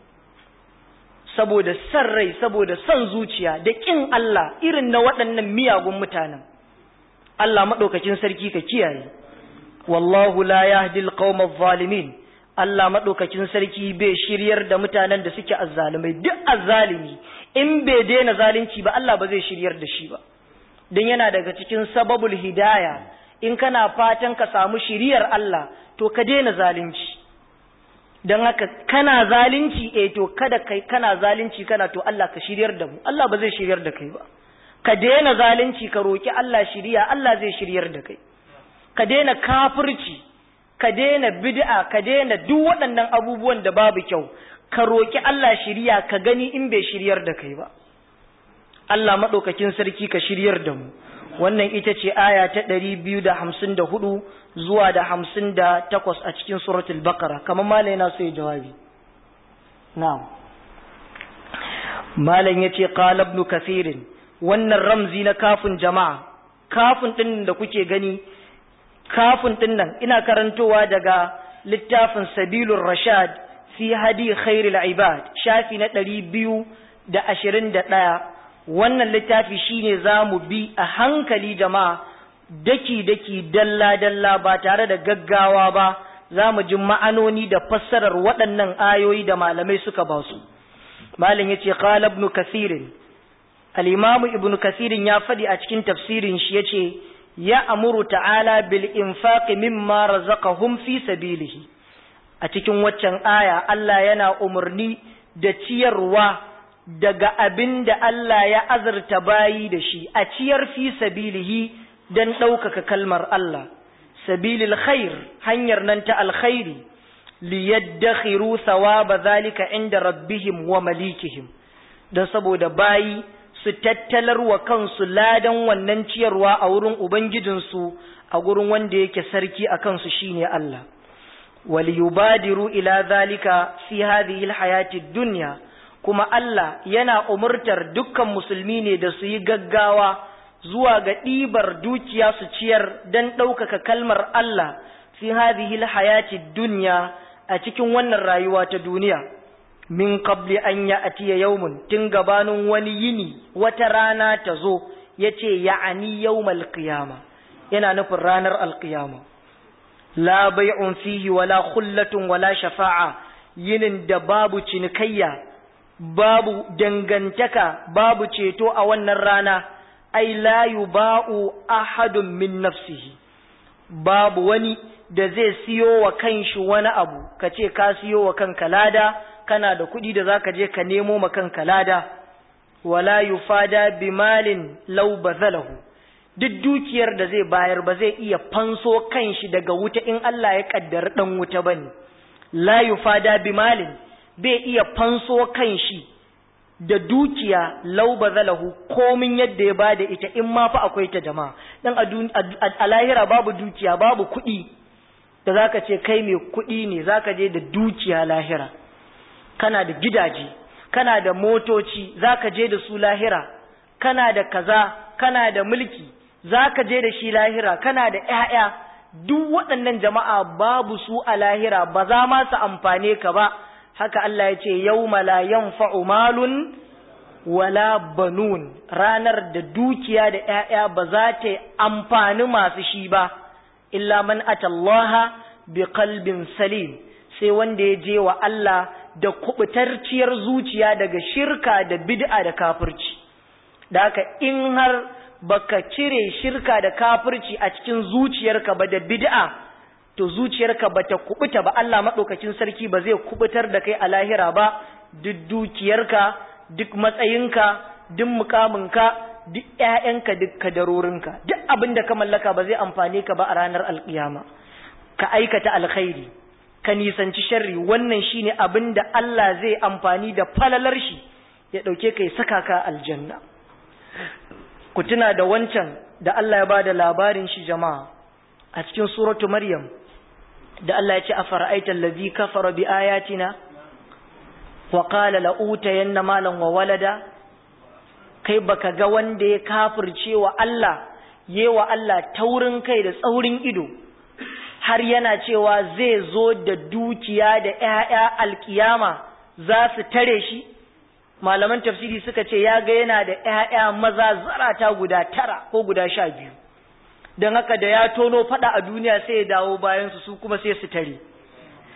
saboda san rai saboda son zuciya da kin Allah irin na waɗannan miyagun mutanen Allah maɗaukacin sarki ka kiyaye wallahu la yahdi alqawma adh-dhalimin Allah maɗaukakin sarki bai shiryar da mutanen da suke azzalumai duk azzalumi in bai daina zalunci ba Allah ba zai shiryar da shi ba don yana daga cikin sababul hidaya in kana fatan ka samu shiriyar Allah to ka daina zalunci don haka kana zalunci eh to kada kai kana zalunci kana to Allah ka shiryar da mu Allah ba zai shiryar da kai ba ka daina zalunci ka roki Allah shiriya Allah zai shiryar da kai ka daina kafirci ka daina bid'a ka daina duk waɗannan abubuwan da babu kyau ka roki Allah shiriya ka gani in bai shiryar da kai ba Allah madaukakin sarki ka shiryar da mu wannan ita ce aya ta ɗari biyu da hamsin da hudu zuwa da hamsin da takwas a cikin suratul baqara kamar malam yana so ya jawabi na'am malam yace qala ibn kathir wannan ramzi na kafin jama'a kafin din da kuke gani kafin din nan ina karantowa daga littafin sabilur rashad fi hadi khairul ibad shafi na ɗari biyu da ashirin da ɗaya wannan littafi shine za mu bi a hankali jama'a daki-daki dalla-dalla ba tare da gaggawa ba za mu ji ma'anoni da fassarar waɗannan ayoyi da malamai suka ba su malam ya ce qala ibn kasirin al-imam ibn kasirin ya faɗi a cikin tafsirin shi yace ya amuru ta'ala bil infaqi mimma razaqahum fi sabilihi a cikin waccan aya Allah yana umarni da ciyarwa daga abin da Allah ya azurta bayi da shi a ciyar fi sabilihi don ɗaukaka kalmar Allah sabilil khair hanyar nan ta alkhairi liyaddakhiru thawaba zalika inda rabbihim wa malikihim don saboda bayi su tattalar wa kansu ladan wannan ciyarwa a wurin ubangijinsu a gurin wanda yake sarki a kansu shine Allah waliyubadiru ila zalika fi hadhihi alhayati dunya kuma Allah yana umurtar dukkan musulmi ne da su yi gaggawa zuwa ga ɗibar dukiya su ciyar don ɗaukaka kalmar Allah fi hadhihi hayati dunya a cikin wannan rayuwa ta duniya min qabli an ya'tiya yawmun tun gabanin wani yini wata rana ta zo yace ya'ani yawmal qiyama yana nufin ranar alqiyama la bay'un fihi wala khullatun wala shafa'a yinin da babu cinikayya babu dangantaka babu ceto a wannan rana ai la yuba'u ahadun min nafsihi babu wani da zai siyo wa kanshi wani abu ka ce ka siyo wa kanka lada kana da kuɗi da zaka je ka nemo ma kanka lada wala yufada bimalin law bazalahu duk dukiyar da zai bayar ba zai iya fanso kanshi daga wuta in Allah ya kaddara dan wuta bane la yufada bimalin bai iya fanso kanshi da dukiya lau bazalahu komin yadda ya bada ita in ma fa akwai ta jama'a dan a lahira babu dukiya babu kuɗi da zaka ce kai mai kuɗi ne zaka je da dukiya lahira kana da gidaje kana da motoci zaka je da su lahira kana da kaza kana da mulki zaka je da shi lahira kana da ƴaƴa duk waɗannan jama'a babu su a lahira ba za ma su amfane ka ba haka Allah ya ce yawma la yanfa'u malun wala banun ranar da dukiya da ƴaƴa ba za ta amfani masu shi ba illa man atallaha bi qalbin salim sai wanda ya je wa Allah da kubutarciyar zuciya daga shirka da bid'a da kafirci da haka in har baka cire shirka da kafirci a cikin zuciyarka ba da bid'a to zuciyarka bata kubuta ba Allah madaukakin sarki ba zai kubutar da kai a lahira ba duk dukiyarka duk matsayinka duk mukaminka duk ƴaƴanka duk kadarorinka duk abin da ka mallaka ba zai amfane ka ba a ranar alkiyama ka aikata alkhairi ka nisanci sharri wannan shine abin da Allah zai amfani da falalar shi ya dauke kai saka ka aljanna ku tuna da wancan da Allah ya bada labarin shi jama'a a cikin suratu maryam da Allah ya ce afara'aita allazi kafara bi ayatina wa qala la utayanna malan wa walada kai baka ga wanda ya kafirce wa Allah yewa Allah taurin kai da tsaurin ido har yana cewa zai zo da dukiya da ƴaƴa alkiyama za su tare shi malaman tafsiri suka ce ya ga yana da ƴaƴa maza zarata guda tara ko guda sha biyu don haka da ya tono fada a duniya sai ya dawo bayansu su kuma sai su tare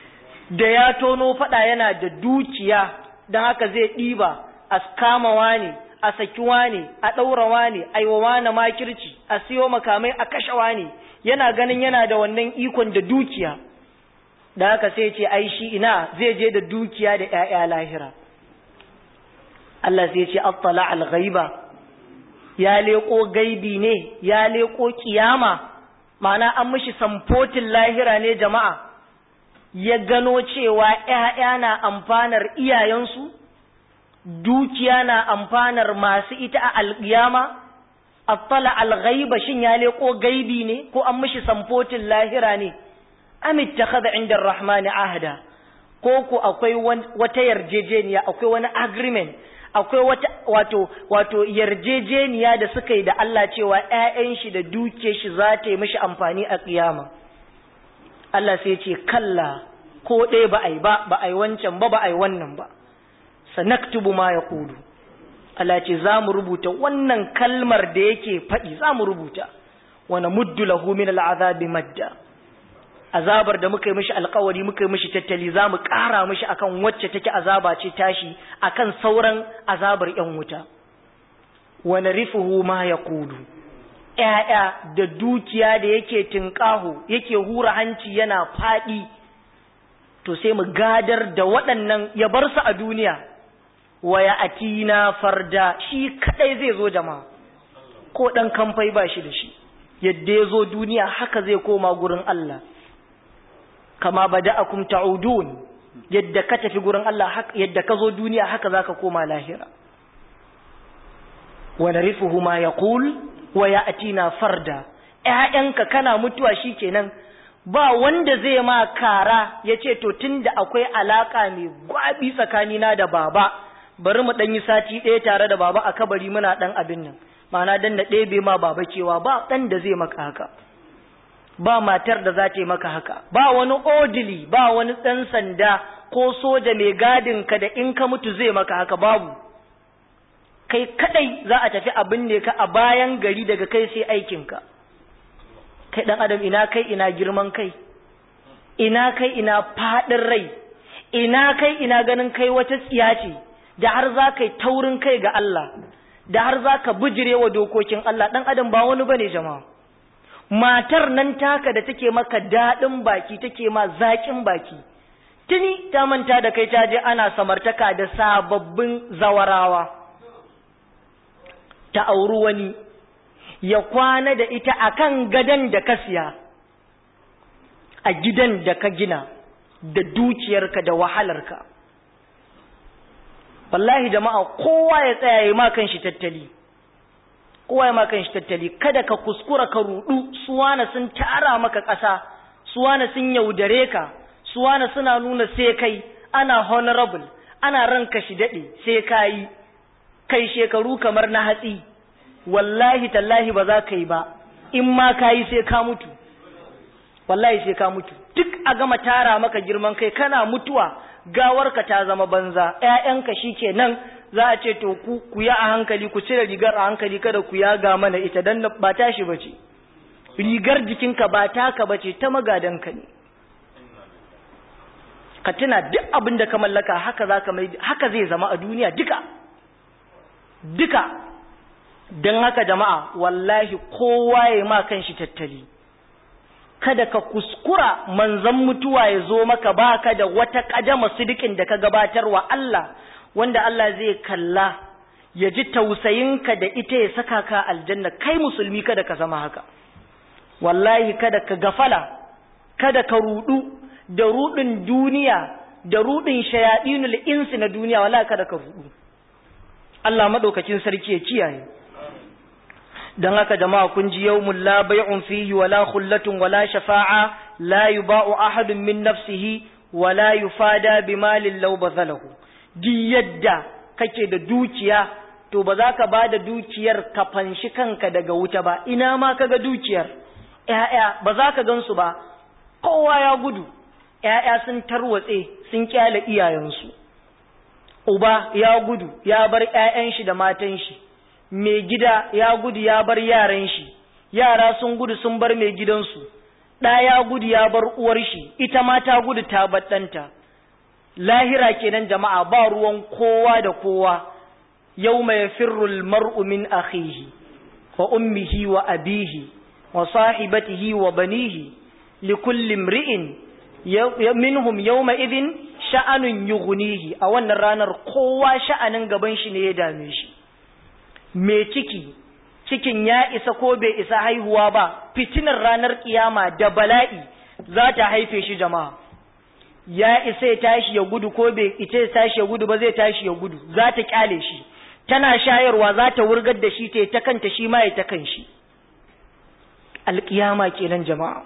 da ya tono fada yana da dukiya don haka zai ɗiba a kamawa ne a sakiwa ne a ɗaurawa ne aiwawa na makirci a siyo makamai a kashewa ne yana ganin yana da wannan ikon da dukiya da haka sai ce ai shi ina zai je da dukiya da ‘ya'ya lahira Allah sai ce attala al-ghaiba ya leƙo gaibi ne ya leƙo kiyama ma'ana an mishi samfotin lahira ne jama'a ya gano cewa ‘ya'ya na amfanar iyayensu dukiya na amfanar masu ita a alƙiyama attala al-ghaiba shin ya leƙo gaibi ne ko an mishi samfotin lahira ne am ittakhadha inda ar-rahman ahda ko ko akwai wata yarjejeniya akwai wani agreement akwai wata wato wato yarjejeniya da suka yi da Allah cewa ƴaƴan shi da duke shi za ta yi mishi amfani a kiyama Allah sai ce kalla ko ɗaya ba ai ba ba ai wancan ba ba ai wannan ba sanaktubu ma yaqulu Allah ce za mu rubuta wannan kalmar da yake faɗi za mu rubuta wa namuddu lahu min al'azabi madda azabar da muka yi mishi alkawari muka yi mishi tattali za mu ƙara mishi akan wacce take azaba ce tashi akan sauran azabar ‘yan wuta wani rifuhu ma ya kudu ‘ya'ya da dukiya da yake tinƙaho yake hura hanci yana faɗi to sai mu gadar da waɗannan ya bar su a duniya waya atina farda shi kaɗai zai zo jama'a ko ɗan kamfai ba shi da shi yadda ya zo duniya haka zai koma gurin Allah kama bada'akum ta'udun yadda ka tafi gurin Allah yadda ka zo duniya haka zaka koma lahira wa narifuhu ma yaqul wa ya'tina farda ƴaƴanka kana mutuwa shikenan ba wanda zai ma kara yace to tunda akwai alaka mai gwabi tsakanina da baba bari mu dan yi sati ɗaya tare da baba a kabari muna dan abin nan ma'ana dan na ɗebe ma baba cewa ba dan da zai maka haka ba matar da za ta yi maka haka ba wani odili ba wani ɗan sanda ko soja mai gadin ka da in ka mutu zai maka haka babu kai kadai za a tafi abin ne ka a bayan gari daga kai sai aikinka kai ɗan adam ina kai ina girman kai ina kai ina faɗin rai ina kai ina ganin kai wata tsiya ce da har za ka yi taurin kai ga Allah da har za ka bijire wa dokokin Allah ɗan adam ba wani bane jama'a matar nan taka da take maka daɗin baki take ma zaƙin baki tuni ta manta da kai ta je ana samartaka da sababbin zawarawa ta auri wani ya kwana da ita akan gadon da ka siya a gidan da ka gina da dukiyarka da wahalarka wallahi jama'a kowa ya tsaya ya ma kan shi tattali kowa ya makan shi tattali kada ka kuskura ka rudu suwana sun tara maka ƙasa suwana sun yaudare ka suwana suna nuna sai kai ana honorable ana ranka shi daɗe sai ka yi kai shekaru kamar na hatsi wallahi tallahi ba za ka yi ba in ma ka yi sai ka mutu wallahi sai ka mutu duk a gama tara maka girman kai kana mutuwa gawarka ta zama banza ƴaƴanka shikenan za a ce to ku ku ya a hankali ku cire rigar a hankali kada ku yaga mana ita dan ba tashi bace rigar jikinka ba taka bace ta magadanka ne ka tuna duk abin da ka mallaka haka zaka mai haka zai zama a duniya duka duka dan haka jama'a wallahi kowa ya ma kanshi tattali kada ka kuskura manzan mutuwa ya zo maka baka da wata kadama sidikin da ka gabatarwa Allah wanda Allah zai kalla ya ji tausayinka da ita ya saka ka aljanna kai musulmi kada ka zama haka wallahi kada ka gafala kada ka rudu da rudin duniya da rudin shayadinul insi na duniya wallahi kada ka rudu Allah madaukakin sarki ya kiyaye dan haka jama'a kun ji yawmul la bay'un fihi wala khullatun wala shafa'a la yuba'u ahadun min nafsihi wala yufada bimalin law bazalahu di yadda kake da dukiya to ba za ka ba da dukiyar ka fanshi kanka daga wuta ba ina ma kaga dukiyar ƴaƴa ba za ka gansu ba kowa ya gudu ƴaƴa sun tarwatse sun kyale iyayensu uba ya gudu ya bar ƴaƴan shi da matan shi mai gida ya gudu ya bar yaran shi yara sun gudu sun bar mai gidansu ɗa ya gudu ya bar uwar shi ita ma ta gudu ta bar ɗanta lahira kenan jama'a ba ruwan kowa da kowa yawma yafirru almar'u min akhihi wa ummihi wa abihi wa sahibatihi wa banihi likulli imri'in minhum yawma idhin sha'anun yughnihi a wannan ranar kowa sha'anin gaban shi ne ya dame shi me ciki cikin ya isa ko bai isa haihuwa ba fitinar ranar kiyama da bala'i za ta haife shi jama'a ya isa ya tashi ya gudu ko bai ita ya tashi ya gudu ba zai tashi ya gudu za ta kyale shi tana shayarwa za ta wurgar da shi ta ta kanta shi ma ya ta kan shi alƙiyama kenan jama'a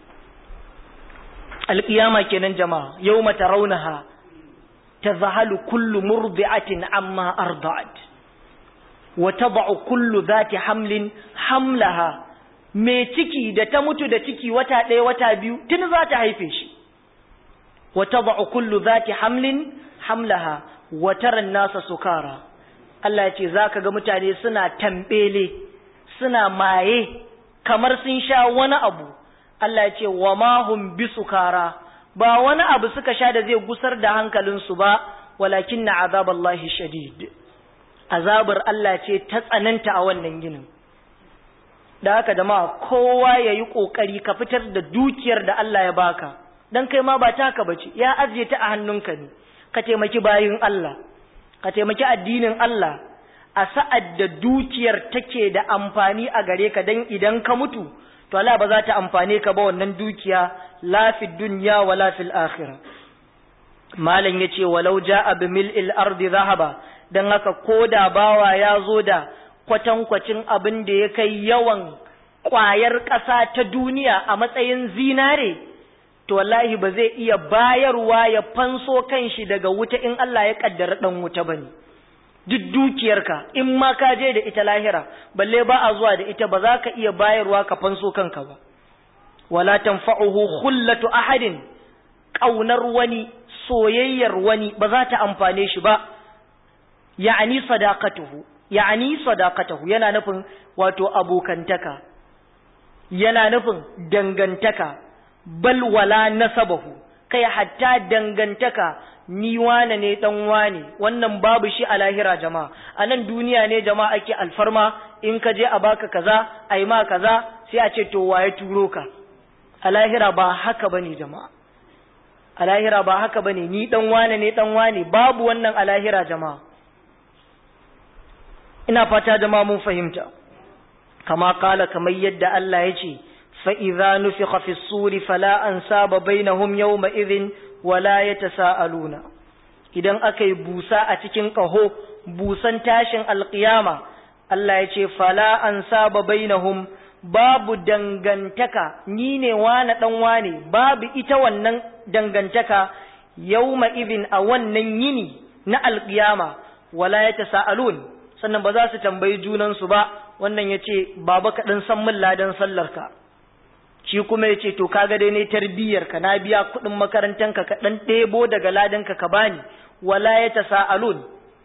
alƙiyama kenan jama'a yau mata raunaha ta zahalu kullu murdi'atin amma arda'at wa tad'u kullu zati hamlin hamlaha me ciki da ta mutu da ciki wata ɗaya wata biyu tun za ta haife shi wa tad'u kullu zati hamlin hamlaha wa tara nasa sukara Allah ya ce zaka ga mutane suna tambele suna maye kamar sun sha wani abu Allah ya ce wa ma hum bisukara ba wani abu suka sha da zai gusar da hankalinsu ba walakin na azaballahi shadid azabar Allah ce ta tsananta a wannan ginin da haka jama'a kowa ya yi ƙoƙari ka fitar da dukiyar da Allah ya baka don kai ma ba taka bace ya ajiye ta a hannunka ne ka taimaki bayin Allah ka taimaki addinin Allah a sa'ad da dukiyar take da amfani a gare ka don idan ka mutu to Allah ba za ta amfane ka ba wannan dukiya la fi dunya wa la fil akhirah malam yace walau ja'a bi mil'il ardi zahaba dan haka koda bawa ya zo da kwatankwacin abin da ya kai yawan ƙwayar ƙasa ta duniya a matsayin zinare to wallahi ba zai iya bayarwa ya fanso kanshi daga wuta in Allah ya kaddara dan wuta bane duk dukiyarka in ma ka je da ita lahira balle ba a zuwa da ita ba za ka iya bayarwa ka fanso kanka ba wala tanfa'uhu khullatu ahadin kaunar wani soyayyar wani ba za ta amfane shi ba ya'ani sadaqatuhu ya'ani sadaqatuhu yana nufin wato abokantaka yana nufin dangantaka bal wala nasabahu kai hatta dangantaka ni wane ne dan wane wannan babu shi a lahira jama'a a nan duniya ne jama'a ake alfarma in ka je a baka kaza a yi ma kaza sai a ce to waye turo ka a lahira ba haka bane jama'a a lahira ba haka bane ni dan wane ne dan wane babu wannan a lahira jama'a ina fata jama'a mun fahimta kama kala kamar yadda Allah ya ce فإذا نفخ في الصور فلا أنساب بينهم يومئذ ولا يتساءلون idan aka yi busa a cikin ƙaho busan tashin alƙiyama Allah ya ce fala an saba bainahum babu dangantaka ni ne wane ɗan wane babu ita wannan dangantaka yauma idin a wannan yini na alƙiyama wala ya tasa'alun sannan ba za su tambayi junansu ba wannan ya ce baba ka ɗan san min ladan sallarka shi kuma ya ce to kaga dai ne tarbiyyar ka na biya kuɗin makarantanka ka ɗan ɗebo daga ladanka ka bani wala ya ta sa'alun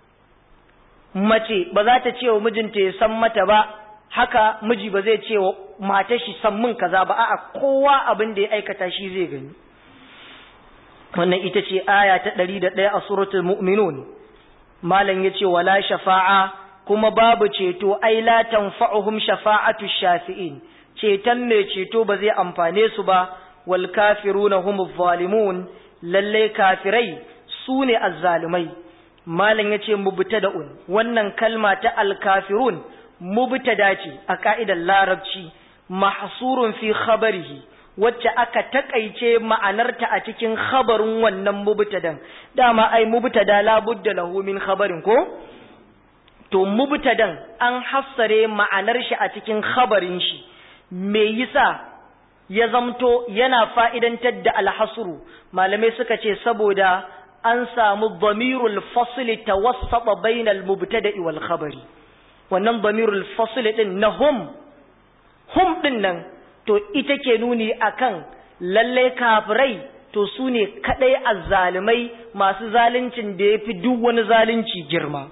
mace ba za ta ce wa mijinta ya san mata ba haka miji ba zai ce wa matar shi san min kaza ba a'a kowa abin da ya aikata shi zai gani wannan ita ce aya ta ɗari da ɗaya a suratul mu'minun malam ya ce wala shafa'a kuma babu ceto ai la tanfa'uhum shafa'atu shafi'in ceton mai ceto ba zai amfane su ba wal kafiruna humuz zalimun lalle kafirai su ne azzalimai malam yace mubtada'un wannan kalma ta al kafirun mubtada ce a ka'idar larabci mahsurun fi khabarihi wacce aka takaice ma'anarta a cikin khabarin wannan mubtadan dama ai mubtada la budda lahu min khabarin ko to mubtadan an hassare ma'anar shi a cikin khabarin shi me yasa ya zamto yana fa'idantar da alhasru malamai suka ce saboda an samu damirul fasli tawassata bainal mubtada'i wal khabari wannan damirul fasli din na hum hum din nan to ita ke nuni akan lalle kafirai to su ne kadai azzalimai masu zaluncin da yafi duk wani zalunci girma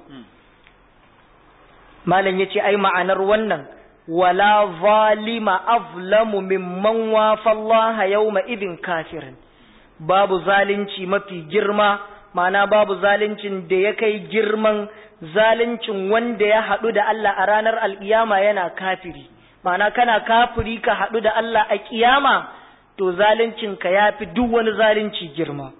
malam yace ai ma'anar wannan wala zalima azlamu mimman wafa Allah yawma idin kafirin babu zalunci mafi girma ma'ana babu zaluncin da ya kai girman zaluncin wanda ya haɗu da Allah a ranar alƙiyama yana kafiri ma'ana kana kafiri ka haɗu da Allah a ƙiyama to zaluncinka ya fi duk wani zalunci girma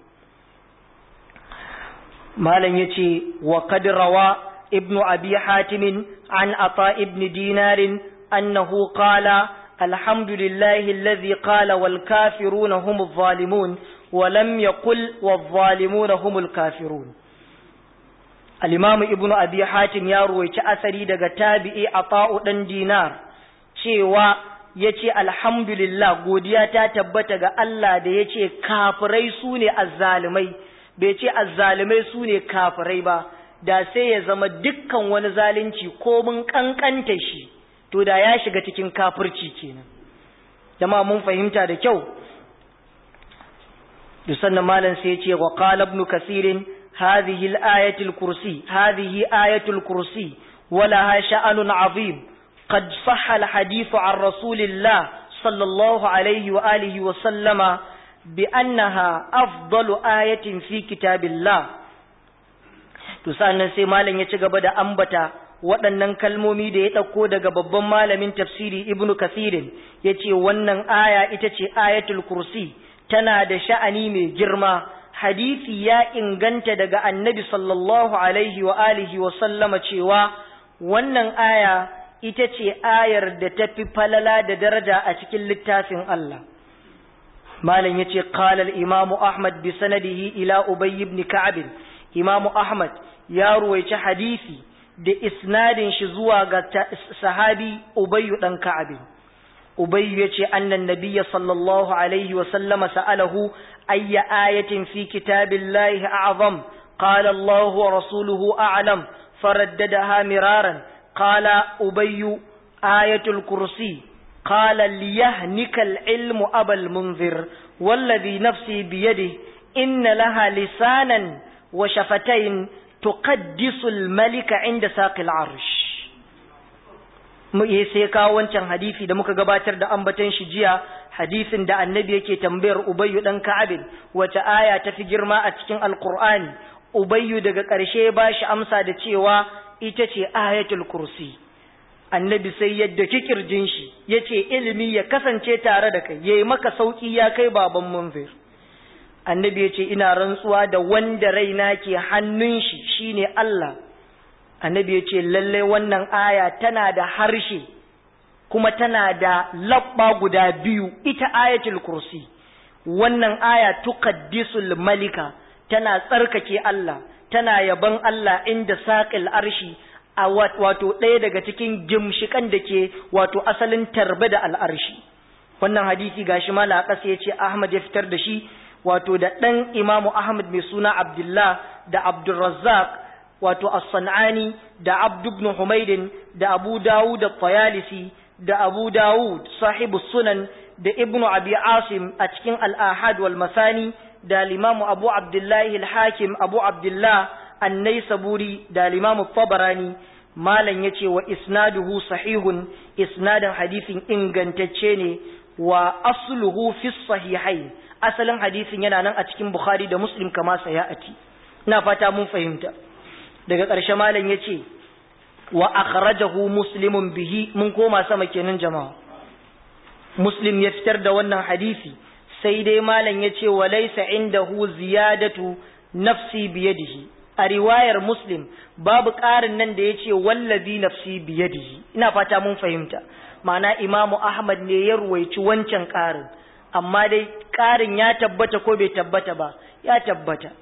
malam ya ce wa rawa ibnu abi hatimin an ata ibn dinarin annahu qala alhamdulillahi alladhi qala wal kafiruna humuz zalimun wa lam yaqul wal zalimuna humul kafirun al-imam ibnu abi hatim ya ruwaici asari daga tabi'i ata'u dan dinar cewa yace alhamdulillah godiya ta tabbata ga Allah da yace kafirai sune azzalimai bai ce azzalimai su ne kafirai ba da sai ya zama dukkan wani zalunci ko mun kankanta shi to da ya shiga cikin kafirci kenan jama'a mun fahimta da kyau da sannan malam sai ya ce wa qala ibn kasirin hadhihi al-ayatu al-kursi hadhihi ayatu al-kursi ولها شأن عظيم قد صح الحديث عن رسول الله صلى الله عليه وآله وسلم بأنها أفضل آية في كتاب الله tusannan sai malam ya ci gaba da ambata waɗannan kalmomi da ya ɗauko daga babban malamin tafsiri ibnu kasirin ya ce wannan aya ita ce ayatul kursi tana da sha'ani mai girma hadisi ya inganta daga annabi sallallahu alaihi wa alihi wa sallama cewa wannan aya ita ce ayar da ta fi falala da daraja a cikin littafin Allah malam yace qala al-imam ahmad bi sanadihi ila ubay ibn ka'b imam ahmad ya ruwaici hadisi da isnadin shi zuwa ga sahabi ubay dan ka'b ubay yace annan nabiyya sallallahu alaihi wa sallama sa'alahu ayya ayatin fi kitabillahi a'zam qala allah wa rasuluhu a'lam faraddadaha miraran qala ubay ayatul kursi قال ليهنك العلم أبا المنذر والذي نفسي بيده إن لها لسانا وشفتين تقدس الملك عند ساق العرش sai kawo wancan hadisi da muka gabatar da ambaton shi jiya hadisin da annabi yake tambayar ubayyu dan ka'abin wace aya ta fi girma a cikin alqur'ani ubayyu daga ƙarshe ba shi amsa da cewa ita ce ayatul kursi annabi sai yadda kikirjin shi ya ce ilimi ya kasance tare da kai ya yi maka sauƙi ya kai baban munzir annabi ya ce ina rantsuwa da wanda raina ke hannun shi shine Allah annabi ya ce lallai wannan aya tana da harshe kuma tana da labba guda biyu ita ayatul kursi wannan aya tuqaddisul malika tana tsarkake Allah tana yaban Allah inda saqil arshi a wato ɗaya daga cikin gimshikan da ke wato asalin tarbe da al'arshi wannan hadisi gashi mala a ƙasa ya ce ahmad ya fitar da shi wato da ɗan imamu ahmad mai suna abdullah da abdulrazzaq wato as-san'ani da abd ibn humaydin da abu dawud da tayalisi da abu dawud sahibu sunan da ibnu abi asim a cikin al-ahad wal masani da limamu abu abdullahi al-hakim abu abdullah annai saburi da limamu tabarani malam ya ce wa isnaduhu sahihun isnadin hadisin ingantacce ne wa asluhu fi sahihai asalin hadisin yana nan a cikin bukhari da muslim kama sayati ina fata mun fahimta daga ƙarshe malam ya ce wa akhrajahu muslimun bihi mun koma sama kenan jama'a muslim ya fitar da wannan hadisi sai dai malam ya ce wa laysa indahu ziyadatu nafsi biyadihi a riwayar muslim babu ƙarin nan da ya ce wallazi nafsi biyadihi ina fata mun fahimta ma'ana imamu ahmad ne ya ruwaici wancan ƙarin amma dai ƙarin ya tabbata ko bai tabbata ba ya tabbata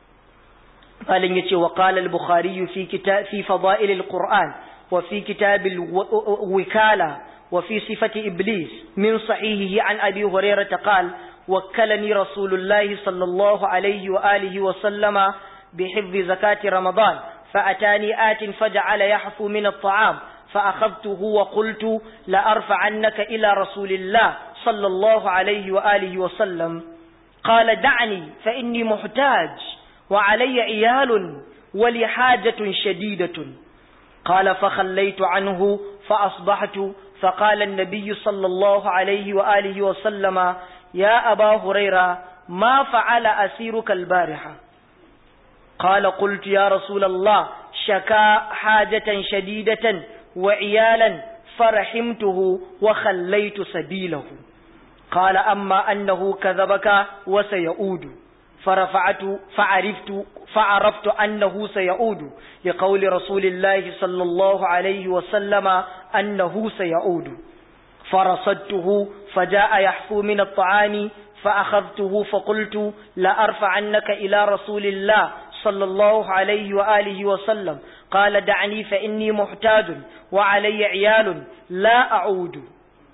malin yace wa qala al-bukhari fi kitab fi fada'il al-qur'an wa fi kitab al-wikala wa fi sifati iblis min sahihihi an abi hurairah qala وكلني رسول الله صلى الله عليه وآله وسلم بحفظ زكاة رمضان فأتاني آت فجعل يحفو من الطعام فأخذته وقلت لأرفعنك إلى رسول الله صلى الله عليه وآله وسلم قال دعني فإني محتاج وعلي عيال ولي حاجة شديدة قال فخليت عنه فأصبحت فقال النبي صلى الله عليه وآله وسلم يا أبا هريرة ما فعل أسيرك البارحة قال قلت يا رسول الله شكا حاجة شديدة وعيالا فرحمته وخليت سبيله قال أما أنه كذبك وسيعود فرفعت فعرفت فعرفت أنه سيعود لقول رسول الله صلى الله عليه وسلم أنه سيعود فرصدته فجاء يحفو من الطعام فأخذته فقلت لأرفعنك إلى رسول الله صلى الله عليه وآله وسلم قال دعني فإني محتاج وعلي عيال لا أعود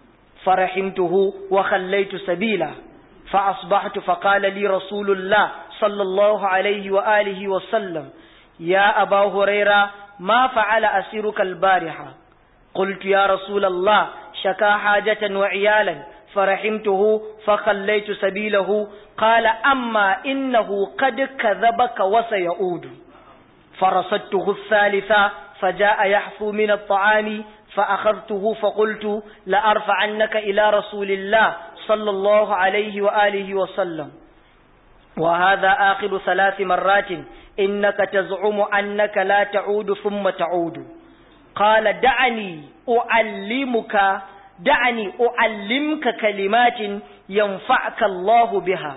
فرحمته وخليت سبيله فأصبحت فقال لي رسول الله صلى الله عليه وآله وسلم يا أبا هريرة ما فعل أسيرك البارحة قلت يا رسول الله شكا حاجة وعيالا فرحمته فخليت سبيله قال أما إنه قد كذبك وسيعود فرصدته الثالثة فجاء يحفو من الطعام فأخذته فقلت لأرفعنك إلى رسول الله صلى الله عليه وآله وسلم وهذا آخر ثلاث مرات إنك تزعم أنك لا تعود ثم تعود قال دعني أعلمك دعني أعلمك كلمات ينفعك الله بها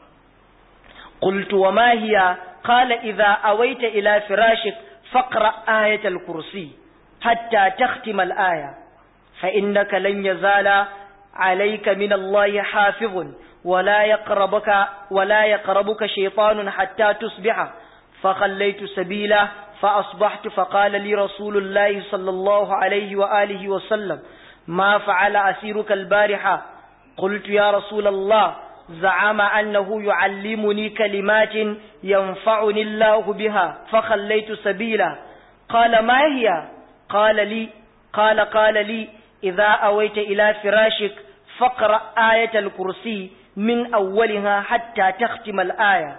قلت وما هي قال إذا أويت إلى فراشك فاقرأ آية الكرسي حتى تختم الآية فإنك لن يزال عليك من الله حافظ ولا يقربك ولا يقربك شيطان حتى تصبح فخليت سبيله فأصبحت فقال لي رسول الله صلى الله عليه وآله وسلم ما فعل أسيرك البارحة قلت يا رسول الله زعم أنه يعلمني كلمات ينفعني الله بها فخليت سبيله قال ما هي قال لي قال قال لي إذا أويت إلى فراشك فاقرأ آية الكرسي من أولها حتى تختم الآية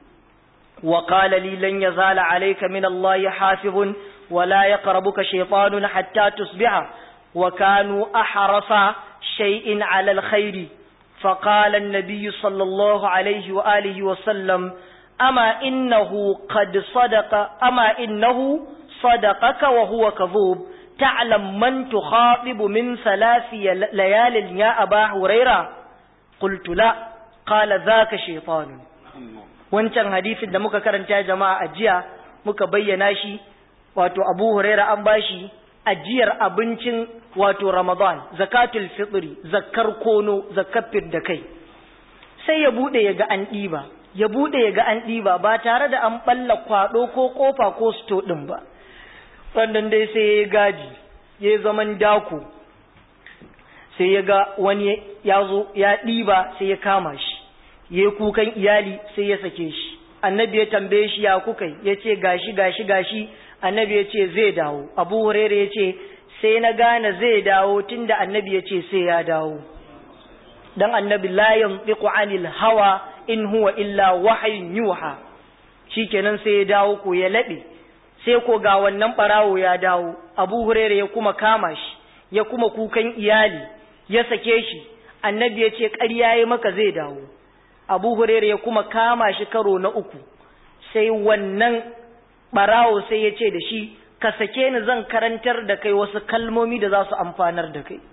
وقال لي لن يزال عليك من الله حافظ ولا يقربك شيطان حتى تصبح وكانوا أحرص شيء على الخير فقال النبي صلى الله عليه وآله وسلم أما إنه قد صدق أما إنه صدقك وهو كذوب تعلم من تخاطب من ثلاث ليال يا أبا هريرة قلت لا قال ذاك شيطان wancan hadisin da muka karanta jama'a a jiya muka bayyana shi wato Abu Huraira an bashi ajiyar abincin wato Ramadan zakatul fitri zakkar kono zakkar da kai sai ya bude ya ga an ɗiba ya bude ya ga an ɗiba ba tare da an balla kwado ko kofa ko sto din ba sannan dai sai ya gaji ya zaman dako sai ya ga wani ya zo ya ɗiba sai ya kama shi ya kukan iyali sai ya sake shi annabi ya tambaye shi ya kuka ya ce gashi gashi gashi annabi ya ce zai dawo abu hurere ya ce sai na gane zai dawo tunda annabi ya ce sai ya dawo dan annabi la yantiqu anil hawa in huwa illa wahyun yuha shikenan sai ya dawo ko ya labe sai ko ga wannan barawo ya dawo abu hurere ya kuma kama shi ya kuma kukan iyali ya sake shi annabi ya ce ƙarya ya maka zai dawo abu hurere ya kuma kama shi karo na uku sai wannan barawo sai ya ce da shi ka sake ni zan karantar da kai wasu kalmomi da za su amfanar da kai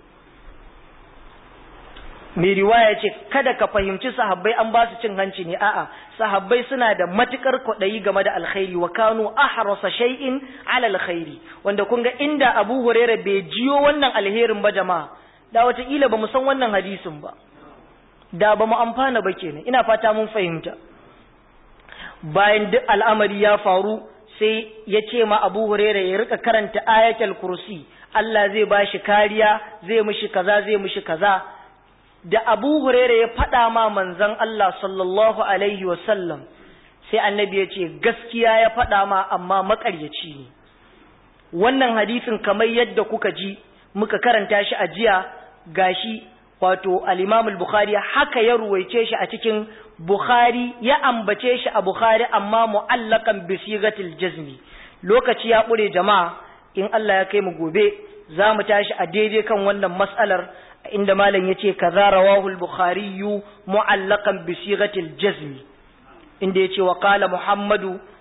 mai riwaya ce kada ka fahimci sahabbai an ba su cin hanci ne a'a sahabbai suna da matukar kwaɗayi game da alkhairi wa kanu ahrasa shay'in ala alkhairi wanda kun ga inda Abu Hurairah bai jiyo wannan alherin ba jama'a da wataƙila ba mu san wannan hadisin ba da ba mu amfana ba kenan ina fata mun fahimta bayan duk al'amari ya faru sai ya ce ma Abu Hurairah ya rika karanta ayatul kursi Allah zai ba shi kariya zai mishi kaza zai mishi kaza da Abu Hurairah ya faɗa ma manzon Allah sallallahu alaihi wasallam sai annabi ya ce gaskiya ya faɗa ma amma maƙaryaci ne wannan hadisin kamar yadda kuka ji muka karanta shi a jiya gashi wato al-Imam al-Bukhari haka ya ruwaice shi a cikin Bukhari ya ambace shi a Bukhari amma mu'allakan bi sigatil jazmi lokaci ya ƙure jama'a in Allah ya kai mu gobe za mu tashi a daidai kan wannan mas'alar inda malam yace kaza rawahu al-Bukhari mu'allakan bi sigatil jazmi inda yace wa qala Muhammadu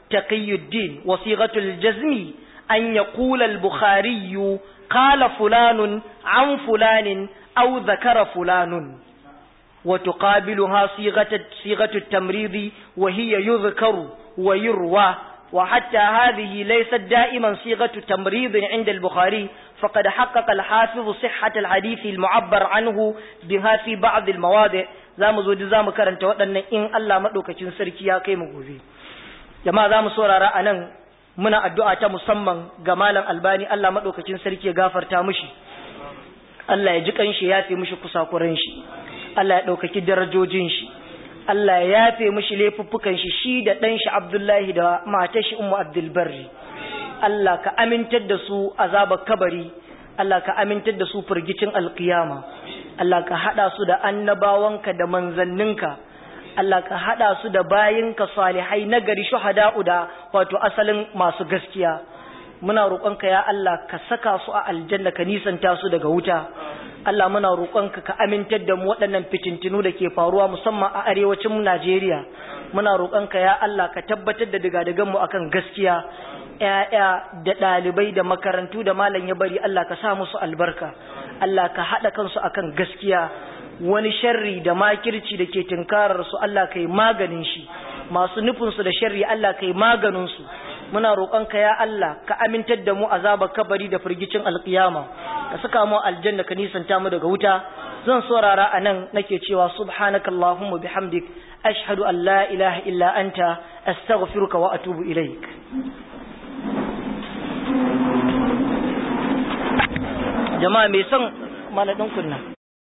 تقي الدين وصيغة الجزم أن يقول البخاري قال فلان عن فلان أو ذكر فلان وتقابلها صيغة, صيغة التمريض وهي يذكر ويروى وحتى هذه ليست دائما صيغة تمريض عند البخاري فقد حقق الحافظ صحة الحديث المعبر عنه بها في بعض المواضع zamu zo zamu karanta waɗannan in Allah madaukakin sarki ya kai mu gobe jama'a zamu saurara anan muna addu'a ta musamman ga malam Albani Allah madaukakin sarki ya gafarta mishi Allah ya ji kanshi ya fi mishi kusakuran shi Allah ya ɗaukaki darajojin shi Allah ya yafe mishi laifuffukan shi shi da ɗan shi Abdullahi da matar shi Ummu Abdul Barri Allah ka amintar da su azabar kabari Allah ka amintar da su firgicin alkiyama Allah ka hada su da annabawanka da manzanninka Allah ka hada su da bayinka salihai nagari shuhada'u da wato asalin masu gaskiya muna roƙonka ya Allah ka saka su a aljanna ka nisanta su daga wuta Allah muna roƙonka ka amintar da mu waɗannan fitintinu da ke faruwa musamman a arewacin Najeriya muna roƙonka ya Allah ka tabbatar da digadigan mu akan gaskiya ƴaƴa da ɗalibai da makarantu da malam ya bari Allah ka sa musu albarka Allah ka haɗa kansu akan gaskiya wani sharri da makirci da ke tunkarar su Allah ka yi maganin shi masu nufinsu da sharri Allah ka yi maganin su muna roƙonka ya Allah ka amintar da mu azaba kabari da firgicin alƙiyama ka saka mu aljanna ka nisanta mu daga wuta zan saurara a nan nake cewa subhanakallahumma bihamdik ashhadu an la ilaha illa anta astaghfiruka wa atubu ilaik jama'a mai son maladin kunna